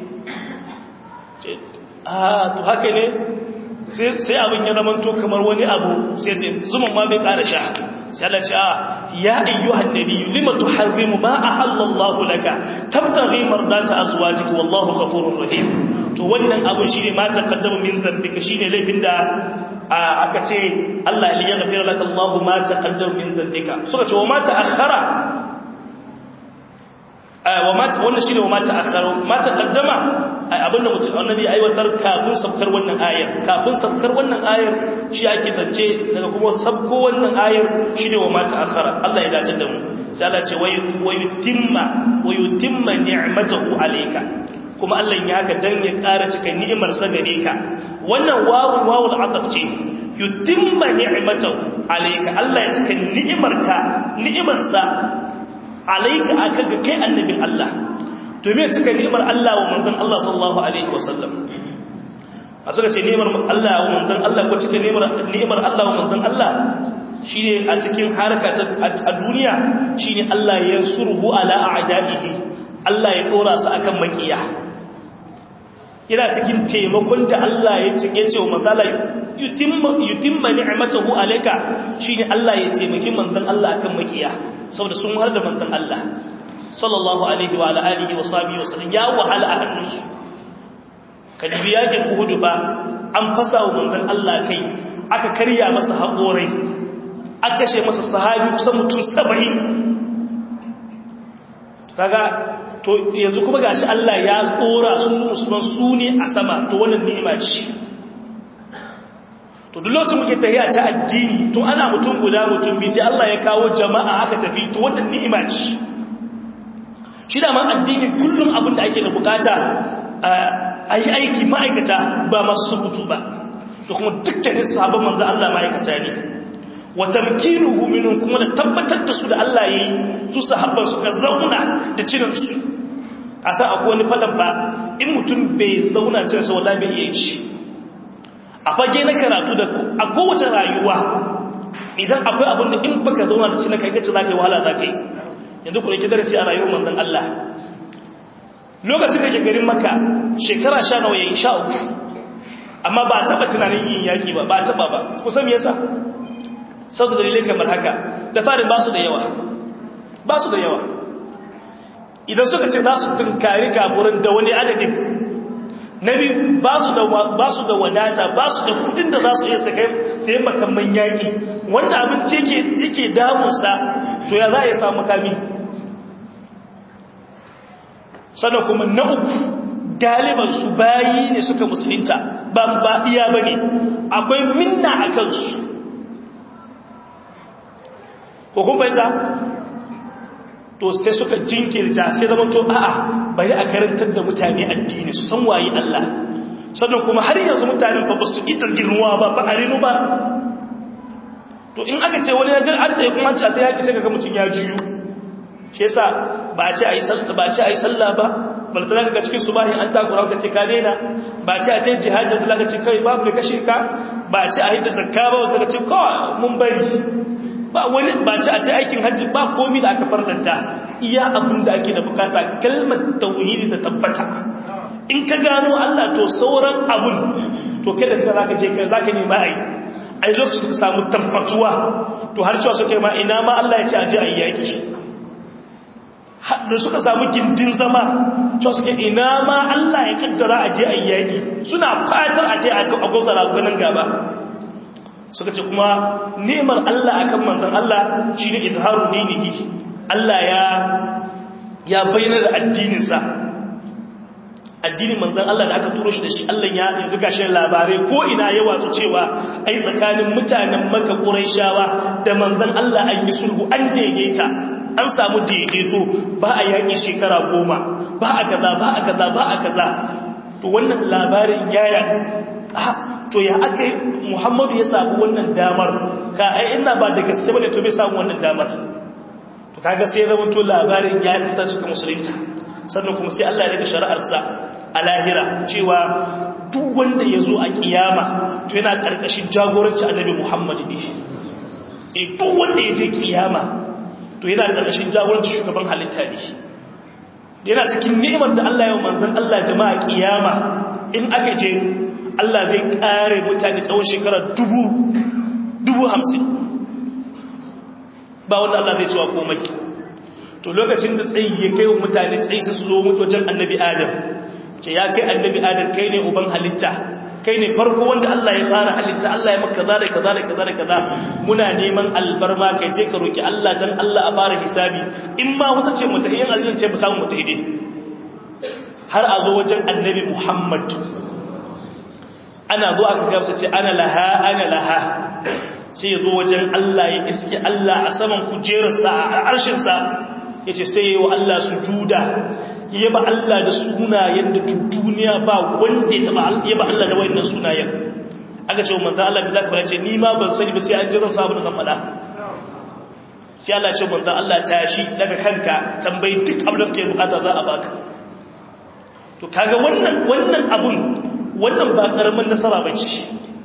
ah to haka ne sai abin ya zama to kamar wani abu sai ta zuman ma bai ƙara sha sai Allah ce ah ya ayyuhan nabiyyu lima tuharrimu ma ahallallahu laka tabtaghi mardata azwajik wallahu ghafurur rahim to wannan abu shine ma taqaddama min dhanbika shine laifin da aka ce Allah ya yaghfir laka Allahu ma taqaddama min dhanbika suka ce wa ma ta'akhkhara wannan shine wa mata akharu mata qaddama abinda mutum annabi aiwatar kafin sabkar wannan ayar kafin sabkar wannan ayar shi ake zance daga kuma sabko wannan ayar shine wa mata akhara Allah ya dace da mu sai Allah ce wayutimma wayutimma ni'matahu alayka kuma Allah ya haka dan ya ƙara cika ni'imar sa gare ka wannan wawul wawul ataf ce yutimma ni'matahu alayka Allah ya cika ni'imarka ni'imar sa alaika akan ga kai annabin Allah to me suka ni'imar Allah wa manzon Allah sallallahu alaihi wasallam a suka ce ni'imar Allah wa manzon Allah ko cikin ni'imar ni'imar Allah wa manzon Allah shine a cikin haraka a duniya shine Allah ya surhu ala a'daihi Allah ya dora su akan makiya yana cikin taimakon da Allah ya cike ce wa manzon Allah yutimma yutimma ni'matahu alayka shine Allah ya taimaki manzon Allah akan makiya saboda sun har da mantan Allah sallallahu alaihi wa alihi wa sahbihi wa sallam ya wahala a hannunsu kadibi yakin Uhud ba an fasa wa mantan Allah kai aka karya masa haƙorai aka kashe masa sahabi kusan mutum 70 kaga to yanzu kuma gashi Allah ya tsora su su musulman su ne a sama to wannan ni'ima ce to duk lokacin muke tahiya ta addini to ana mutum guda mutum bi sai Allah ya kawo jama'a aka tafi to wannan ni'ima ce shi da ma addini kullum abin da ake da bukata a yi aiki ma'aikata ba masu sukutu ba to kuma dukkanin sahabban manzo Allah ma'aikata ne wa tamkinuhu minhum kuma da tabbatar da su da Allah yayi su sahabban suka zauna da cinin su a san akwai wani fadan ba in mutum bai zauna cin sa wallahi bai iya shi a fage na karatu da a kowace rayuwa idan akwai abin da in baka zauna da cin kai kace zaka yi wahala zaka yi yanzu ku rike darasi a rayuwar manzon Allah lokacin da ke garin Makka shekara 10 nawa yayi sha uku amma ba taba tunanin yin yaki ba ba taba ba kusan me yasa saboda dalilai kamar haka da farin ba su da yawa ba su da yawa idan suka ce za su tunkari kafurin da wani adadin na biyu ba su da wadata ba su da kudin da za su iya sakai sai makamman yaƙi wanda abinci yake damunsa to ya za a yi samu kami sannan kuma na uku galiban su bayi ne suka musulunta ba ba iya ba ne akwai minna a kansu hukumbaita to sai suka jinkirta sai zama to a'a bari a karantar da mutane addini su san waye Allah sannan kuma har yanzu mutanen ba su ita girnuwa ba ba a rinu ba to in aka ce wani yajar an tsaye kuma ce a ta yaki sai kaga mutum ya juyu shi yasa ba a ce a yi sallah ba a ce a yi sallah ba baltana ka cikin subahin an takura ka ce ka daina ba a ce a ta yi jihadi da ka ce kai babu da kashe ka ba a ce a hidda zakka ba wata ka ce kawai mun bari ba wani ba ci a ta aikin hajji ba komi da aka farlanta iya abin da ake da bukata kalmar tauhidi ta tabbata in ka gano Allah to sauran abun to kada ka zaka je kai zaka nema ai ai lokacin ka samu tabbatuwa to har cewa suka ma ina ma Allah ya ce aje ayi yaki da suka samu gindin zama cewa suka ina ma Allah ya kaddara aje ayi yaki suna fatar a tai a gozara ganin gaba suka ce kuma nemar Allah akan manzon Allah shine izharu dinihi Allah ya ya bayyana da addininsa addinin manzon Allah da aka turo shi da shi Allah ya yanzu gashi labarai ko ina ya watsu cewa ai tsakanin mutanen Makka Quraishawa da manzon Allah an yi sulhu an daidaita an samu daidaito ba a yaki shekara goma ba a kaza ba a kaza ba a kaza to wannan labarin yaya to ya aka muhammadu ya samu wannan damar ka ai ina ba da gaske bane to bai samu wannan damar to kaga sai zama to labarin ya fita cikin musulunta sannan kuma sai Allah ya daga shari'arsa a lahira cewa duk wanda ya zo a kiyama to yana karkashin jagoranci annabi muhammad ne e duk wanda ya je kiyama to yana karkashin jagoranci shugaban halitta ne yana cikin ni'imar da Allah ya manzon Allah jama'a kiyama in aka je Allah zai kare mutane tsawon shekara dubu dubu hamsin ba wanda Allah zai cewa komai to lokacin da tsayi ya kai wa mutane tsayi su zo wajen annabi adam ce ya kai annabi adam kai ne uban halitta kai ne farko wanda Allah ya fara halitta Allah ya maka kaza da kaza da kaza da kaza muna neman albarma kai je ka roki Allah dan Allah a fara hisabi in ma wata ce mutahiyin aljanna ce ba samu mutahide har a zo wajen annabi Muhammad ana zo aka gamsa ce ana laha ana laha sai ya zo wajen Allah ya iske Allah a saman kujerarsa a arshinsa ya ce sai yi wa Allah su juda ya ba Allah da sunayen da duniya ba wanda ya ba Allah da wayannan sunayen aka ce wa manzo Allah bi zaka fara ce ni ma ban sani ba sai an jiran sabu da zan fada sai Allah ce manzo Allah tashi daga kanka tambayi duk abin da kake bukata za a baka to kaga wannan wannan abun wannan ba karamin nasara bace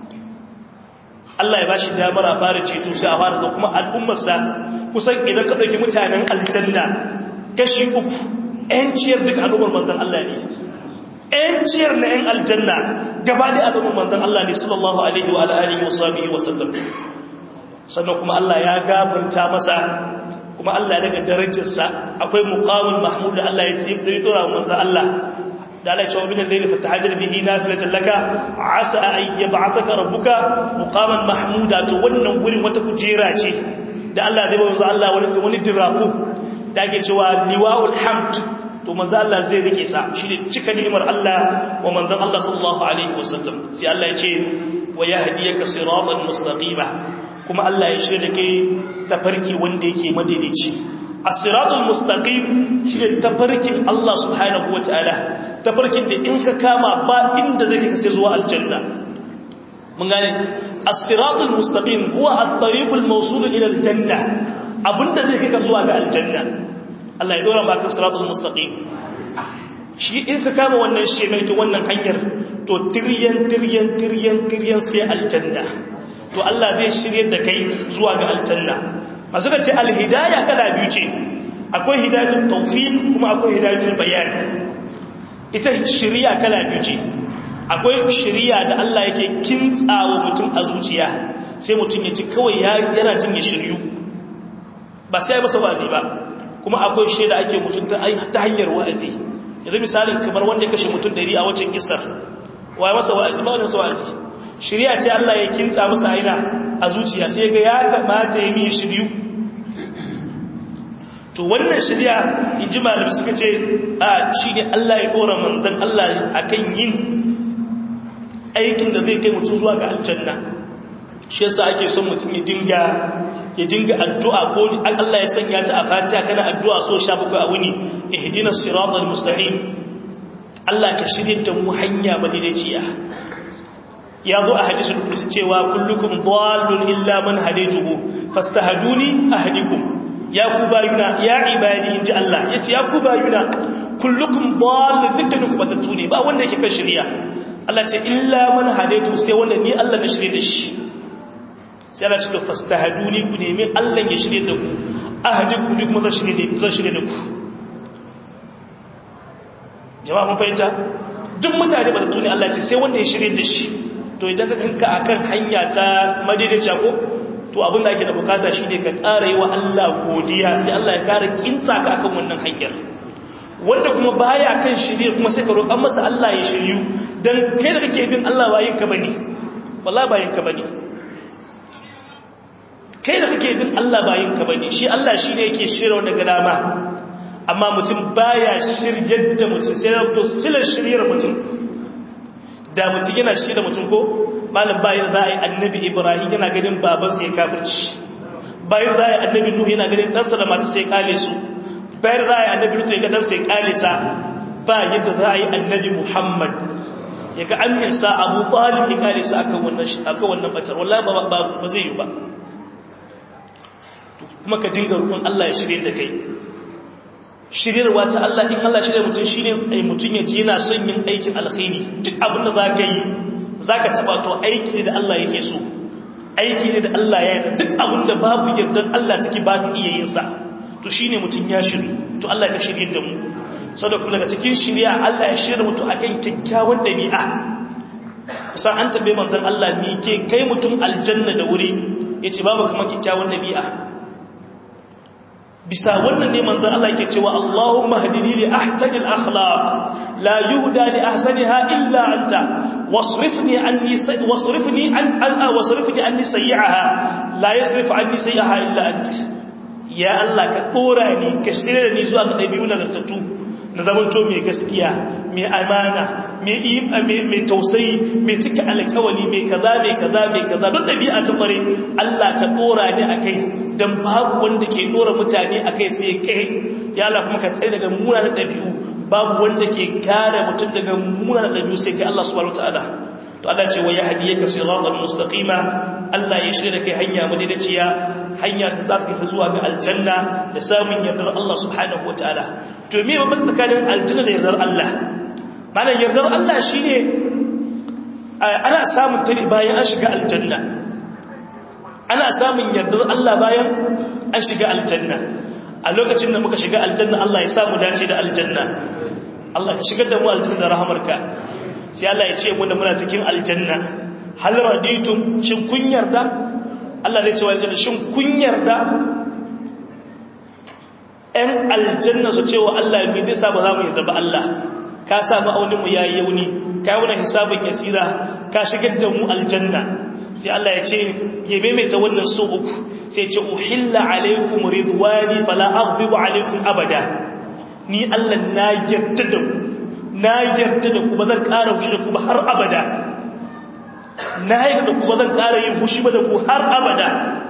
Allah ya bashi damar a fara ceto sai a fara da kuma al'ummarsa kusan idan ka dauki mutanen aljanna kashi uku ƴanciyar duk al'ummar manzon Allah ne ƴanciyar na ƴan aljanna gaba da al'ummar manzon Allah ne sallallahu alaihi wa alihi wa sahbihi wa sallam sannan kuma Allah ya gafarta masa kuma Allah ya daga darajarsa akwai muqamul mahmud da Allah ya tayi dora manzon Allah da Allah ya ce wa min al-layli fatahajjar bihi nafilatan laka asa an yab'athaka rabbuka muqaman mahmuda to wannan gurin wata kujera ce da Allah zai bawo Allah wani wani diraku da ake cewa liwaul hamd to manzo Allah zai rike sa shine cika ni'imar Allah wa manzon Allah sallallahu alaihi wasallam sai Allah ya ce wa yahdiyaka siratan mustaqima kuma Allah ya shirya da kai tafarki wanda yake madaidaici as-siratul mustaqim shine tafarkin Allah subhanahu wataala tafarkin da in ka kama ba inda zai kai sai zuwa aljanna mun gane as-siratul mustaqim huwa at-tariqul mawsul ila aljanna abinda zai kai ka zuwa ga aljanna Allah ya dora maka siratul mustaqim shi in ka kama wannan shemai to wannan hanyar to tiryan tiryan tiryan tiryan sai aljanna to Allah zai shirye da kai zuwa ga aljanna masu ce alhidaya kala biyu ce akwai hidayatul tawfiq kuma akwai hidayatul bayan ita shiriya kala biyu ce akwai shiriya da Allah yake kintsawa mutum a zuciya sai mutum ya ji kawai yana jin ya shiryu ba sai masa wa'azi ba kuma akwai shaida ake mutum ta hanyar wa'azi yanzu misalin kamar wanda ya kashe mutum dari a wacin kisar waye masa wa'azi ba wani masa wa'azi shirya ce Allah ya kintsa masa aina a zuciya sai ga ya kamata ya miye shiryu to wannan shirya in ji malamai suka ce a shi ne Allah ya ɗora manzan Allah a kan yin aikin da zai kai mutum zuwa ga aljanna shi yasa ake son mutum ya dinga ya dinga addu'a ko Allah ya sanya ta a fatiha kana addu'a so sha bakwai a wuni ihdinas siratal mustaqim Allah ka shirye da mu hanya madaidaiciya ya zo a hadisul qudsi cewa kullukum dallun illa man hadaytuhu fastahaduni ahdikum ya ku bayuna ya ibadi inji Allah yace ya ku bayuna kullukum dallun dukkaninku batattu ne ba wanda yake kan shari'a Allah ce illa man hadaytu sai wanda ni Allah na shirye da shi sai Allah ce to fastahaduni ku nemi Allah ya shirye da ku ahdikum duk mun shirye da zan shirye da ku jama'a mun fahimta duk mutane ba da tuni Allah ce sai wanda ya shirye da shi to idan ka kanka akan hanya ta madaidaiciya ko to abin da ake da bukata shine ka ƙara yi wa Allah godiya sai Allah ya ƙara kinta ka akan wannan hanyar wanda kuma baya kan shirye kuma sai ka roƙan masa Allah ya shiryu dan kai da kake bin Allah bayin ka bane wallahi bayin ka bane kai da kake bin Allah bayin ka bane shi Allah shine yake shirya daga dama amma mutum baya shiryar da mutum sai ya to silar shiryar mutum da mutum yana shi da mutum ko malam bayan za a yi annabi ibrahim yana ganin babansa ya kafirci bayan za a yi annabi nuhu yana ganin ɗansa da mata sai kale su bayan za a yi annabi lutu ya ga ɗansa ya kale sa ba yadda za a yi annabi muhammad ya ga an nisa abu ɓalin ya kale su akan wannan batar wallahi ba zai yi ba kuma ka dinga rukun allah ya shirya da kai shiryarwa ta Allah in Allah shirya mutum shi ne ai mutum ya ji yana son yin aikin alkhairi duk abin da za ka yi za ka taɓa to aiki ne da Allah yake so aiki ne da Allah ya yi duk abin da babu yardar Allah ciki ba ka iya yin sa to shi ne mutum ya shirya to Allah ya shirya da mu sau da kuma daga cikin shirya Allah ya shirya mutum a kan kyakkyawan ɗabi'a kusan an taɓe manzan Allah ne ke kai mutum aljanna da wuri ya ce babu kuma kyakkyawan ɗabi'a bisa wannan ne manzon Allah yake cewa Allahumma hadini li ahsanil akhlaq la yuhda li ahsaniha illa anta wasrifni anni wasrifni an an wasrifni anni sayyi'aha la yasrifu anni sayyi'aha illa anta ya Allah ka dora ni ka shirye da ni zuwa ga dabi'u nagartattu na zaman to mai gaskiya mai amana mai mai tausayi mai cika alƙawali mai kaza mai kaza mai kaza don dabi'a ta kware Allah ka dora ni akai dan babu wanda ke dora mutane a kai sai kai ya Allah kuma ka tsaye daga munanan dabi'u babu wanda ke kare mutum daga munanan dabi'u sai kai Allah subhanahu wataala to Allah ce wa yahdiyaka siratan mustaqima Allah ya shirya kai hanya madaidaiciya hanya da za ta zuwa ga aljanna da samun yardar Allah subhanahu wataala to me babban tsakanin aljanna da yardar Allah malan yardar Allah shine ana samun ta bayan an shiga aljanna ana samun yardar Allah bayan an shiga aljanna a lokacin da muka shiga aljanna Allah ya samu dace da aljanna Allah ka shigar da mu aljanna da rahamarka sai Allah ya ce muna muna cikin aljanna hal raditum shin kun yarda Allah zai ce wa aljanna shin kun yarda ɗan aljanna su ce wa Allah me zai sa ba za mu yarda ba Allah ka sa ma'aunin mu yayi yauni ka yi wani hisabin yasira ka shigar da mu aljanna sai Allah ya ce ya maimaita wannan so uku sai ce uhilla alaikum ridwani fala aghdibu alaikum abada ni Allah na yarda da ku na yarda da ku ba zan ƙara fushi da ku ba har abada na yarda da ku ba zan ƙara yin fushi ba da ku har abada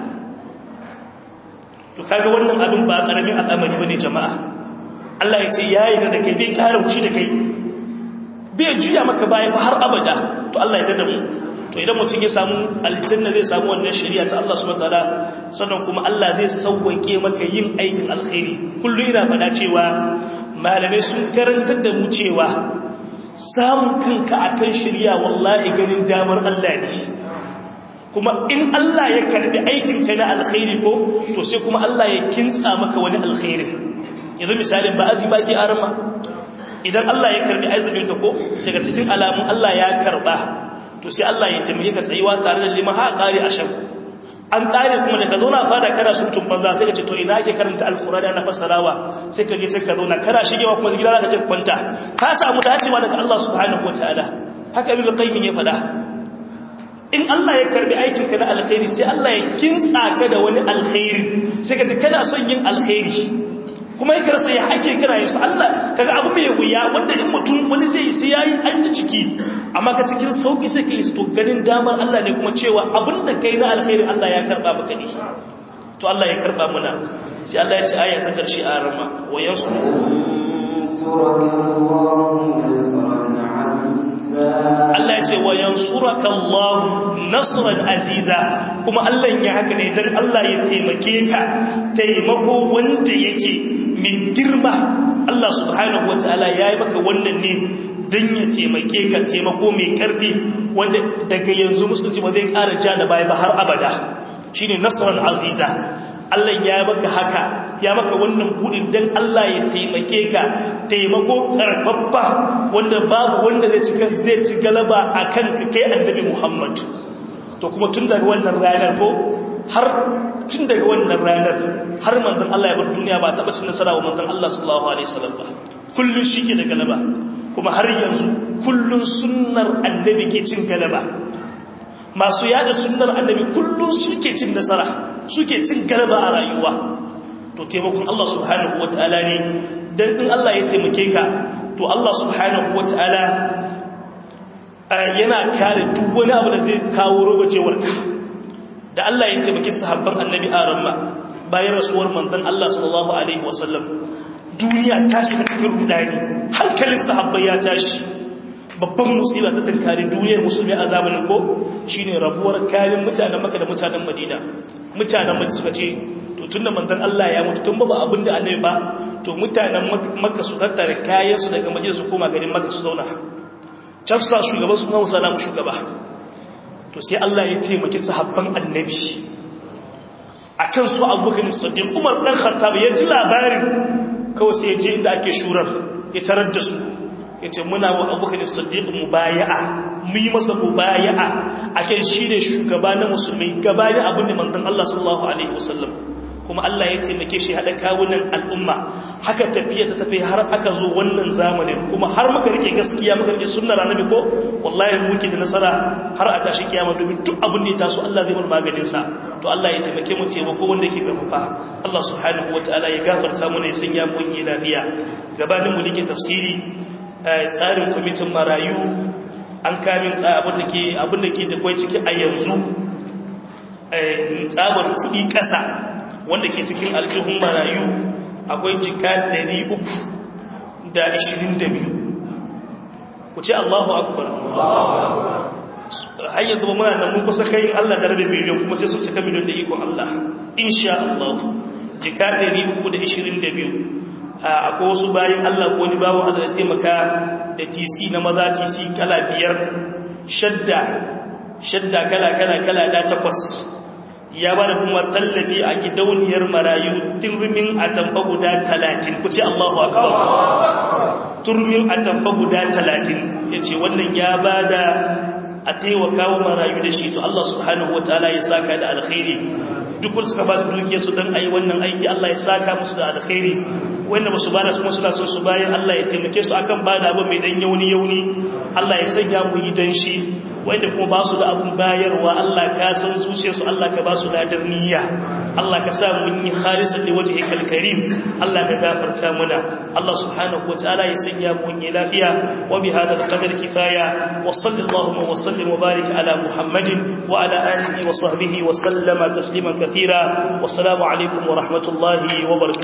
to kaga wannan abin ba karamin al'amari bane jama'a Allah ya ce ya yarda da kai bai ƙara fushi da kai bai juya maka baya ba har abada to Allah ya yarda da mu to idan mutum ya samu aljanna zai samu wannan shari'a ta Allah subhanahu wataala sannan kuma Allah zai sauwake maka yin aikin alkhairi kullu ina faɗa cewa malamai sun karantar da mu cewa samun kanka akan shirya wallahi ganin damar Allah ne kuma in Allah ya karbi aikinka na alkhairi ko to sai kuma Allah ya kintsa maka wani alkhairi yanzu misalin ba azumi ke arma idan Allah ya karbi azumin ka ko daga cikin alamun Allah ya karba to sai Allah ya taimake ka tsayuwa tare da liman ha kare ashab an tsare kuma daga zauna fada kana surutun banza sai ka ce to ina ake karanta alkurani ana fassarawa sai ka je sai ka zauna kana shigewa kuma gida za ka ce kwanta ka samu dacewa daga Allah subhanahu wataala haka ibn qayyim ya faɗa in Allah ya karbi aikin ka na alkhairi sai Allah ya kintsa ka da wani alkhairi sai ka ji kana son yin alkhairi kuma ya karsa ya ake kira yin su Allah kaga abu mai wuya wanda in mutum wani zai yi sai yayi an ji ciki amma ka cikin sauki sai ka yi to ganin damar Allah ne kuma cewa abin da kai na alkhairi Allah ya karba maka ne to Allah ya karba muna sai Allah ya ce aya ta karshe a rama wa yansu Allah ya ce wa yansuraka Allah nasran aziza kuma Allah ya haka ne dan Allah ya taimake ka taimako wanda yake mai girma Allah subhanahu wataala yayi maka wannan ne dan ya taimake ka taimako mai karfi wanda daga yanzu musulunci ba zai ƙara ja da baya ba har abada shine nasran aziza Allah ya maka haka ya maka wannan budin dan Allah ya taimake ka taimako karfaffa wanda babu wanda zai ci zai ci galaba akan ka kai annabi Muhammad to kuma tun daga wannan ranar ko har tun daga wannan ranar har manzon Allah ya bar duniya ba taba cin nasara wa manzon Allah sallallahu alaihi wasallam ba kullun shike da galaba kuma har yanzu kullun sunnar annabi ke cin galaba masu yada sunnar annabi kullun suke cin nasara suke cin galaba a rayuwa to taimakon Allah subhanahu wataala ne dan in Allah ya taimake ka to Allah subhanahu wataala yana kare duk wani abu da zai kawo robacewar ka da Allah ya taimake sahabban annabi aramma bayan rasuwar manzon Allah sallallahu alaihi wasallam duniya ta shiga cikin rudani hankalin sahabbai ya tashi babban musiba ta tankari duniyar musulmi a zamanin ko shine rabuwar kayan mutanen maka da mutanen madina mutanen maka suka ce to tunda manzon Allah ya mutu tun ba abin da annabi ba to mutanen maka su tattara kayan su daga madina su koma garin maka su zauna tafsa shugaban su Muhammad sallallahu shugaba to sai Allah ya taimaki sahabban annabi akan su Abubakar Siddiq Umar dan Khattab ya ji labarin kawai sai ya je inda ake shurar ya tarar da su ya ce muna wa abubakar siddiq mubaya'a mu yi masa mubaya'a akan shi ne shugaba na musulmi gabanin abin da manzon Allah sallallahu alaihi wasallam kuma Allah ya taimake shi hada kawunan al'umma haka tafiya ta tafi har aka zo wannan zamanin kuma har muka rike gaskiya muka rike sunnar annabi ko wallahi muke da nasara har a tashi kiyama domin duk abin da ya taso Allah zai bar maganin sa to Allah ya taimake mu taimako wanda yake karfafa Allah subhanahu wataala ya gafarta mu ne sanya mu yi lafiya gabanin mu dake tafsiri tsarin kwamitin marayu an kamin abin da ke abin da ke da kwai ciki a yanzu tsabar kudi kasa wanda ke cikin aljihun marayu akwai jika 322 ku ce Allahu akbar har yanzu ba muna nan mun kusa kai Allah da rabe miliyan kuma sai sun cika miliyan da ikon Allah insha Allah jika 322 akwai wasu bayan Allah ko ni bawo Allah da taimaka da TC na maza TC kala biyar shadda shadda kala kala kala da takwas ya bada kuma tallafi a gidauniyar marayu turmin atamfa guda talatin ku ce Allahu akbar turmin atamfa guda talatin yace wannan ya bada a taimaka wa marayu da shi to Allah subhanahu wataala ya saka da alkhairi duk wanda suka ba su dukiyar su dan ayi wannan aiki Allah ya saka musu da alkhairi wanda basu bada kuma suna son su bayan Allah ya taimake su akan bada abu mai dan yauni yauni Allah ya sanya mu yi dan shi wanda kuma ba su da abun bayarwa Allah ka san zuciyar su Allah ka ba su ladar niyya Allah ka sa mun yi khalisan li wajhikal karim Allah ka gafarta muna Allah subhanahu wataala ya sanya mu yi lafiya wa bi hada al-qadar kifaya wa sallallahu wa sallim wa barik ala muhammadin wa ala alihi wa sahbihi wa sallama tasliman kathira wassalamu alaikum wa rahmatullahi wa barakatuh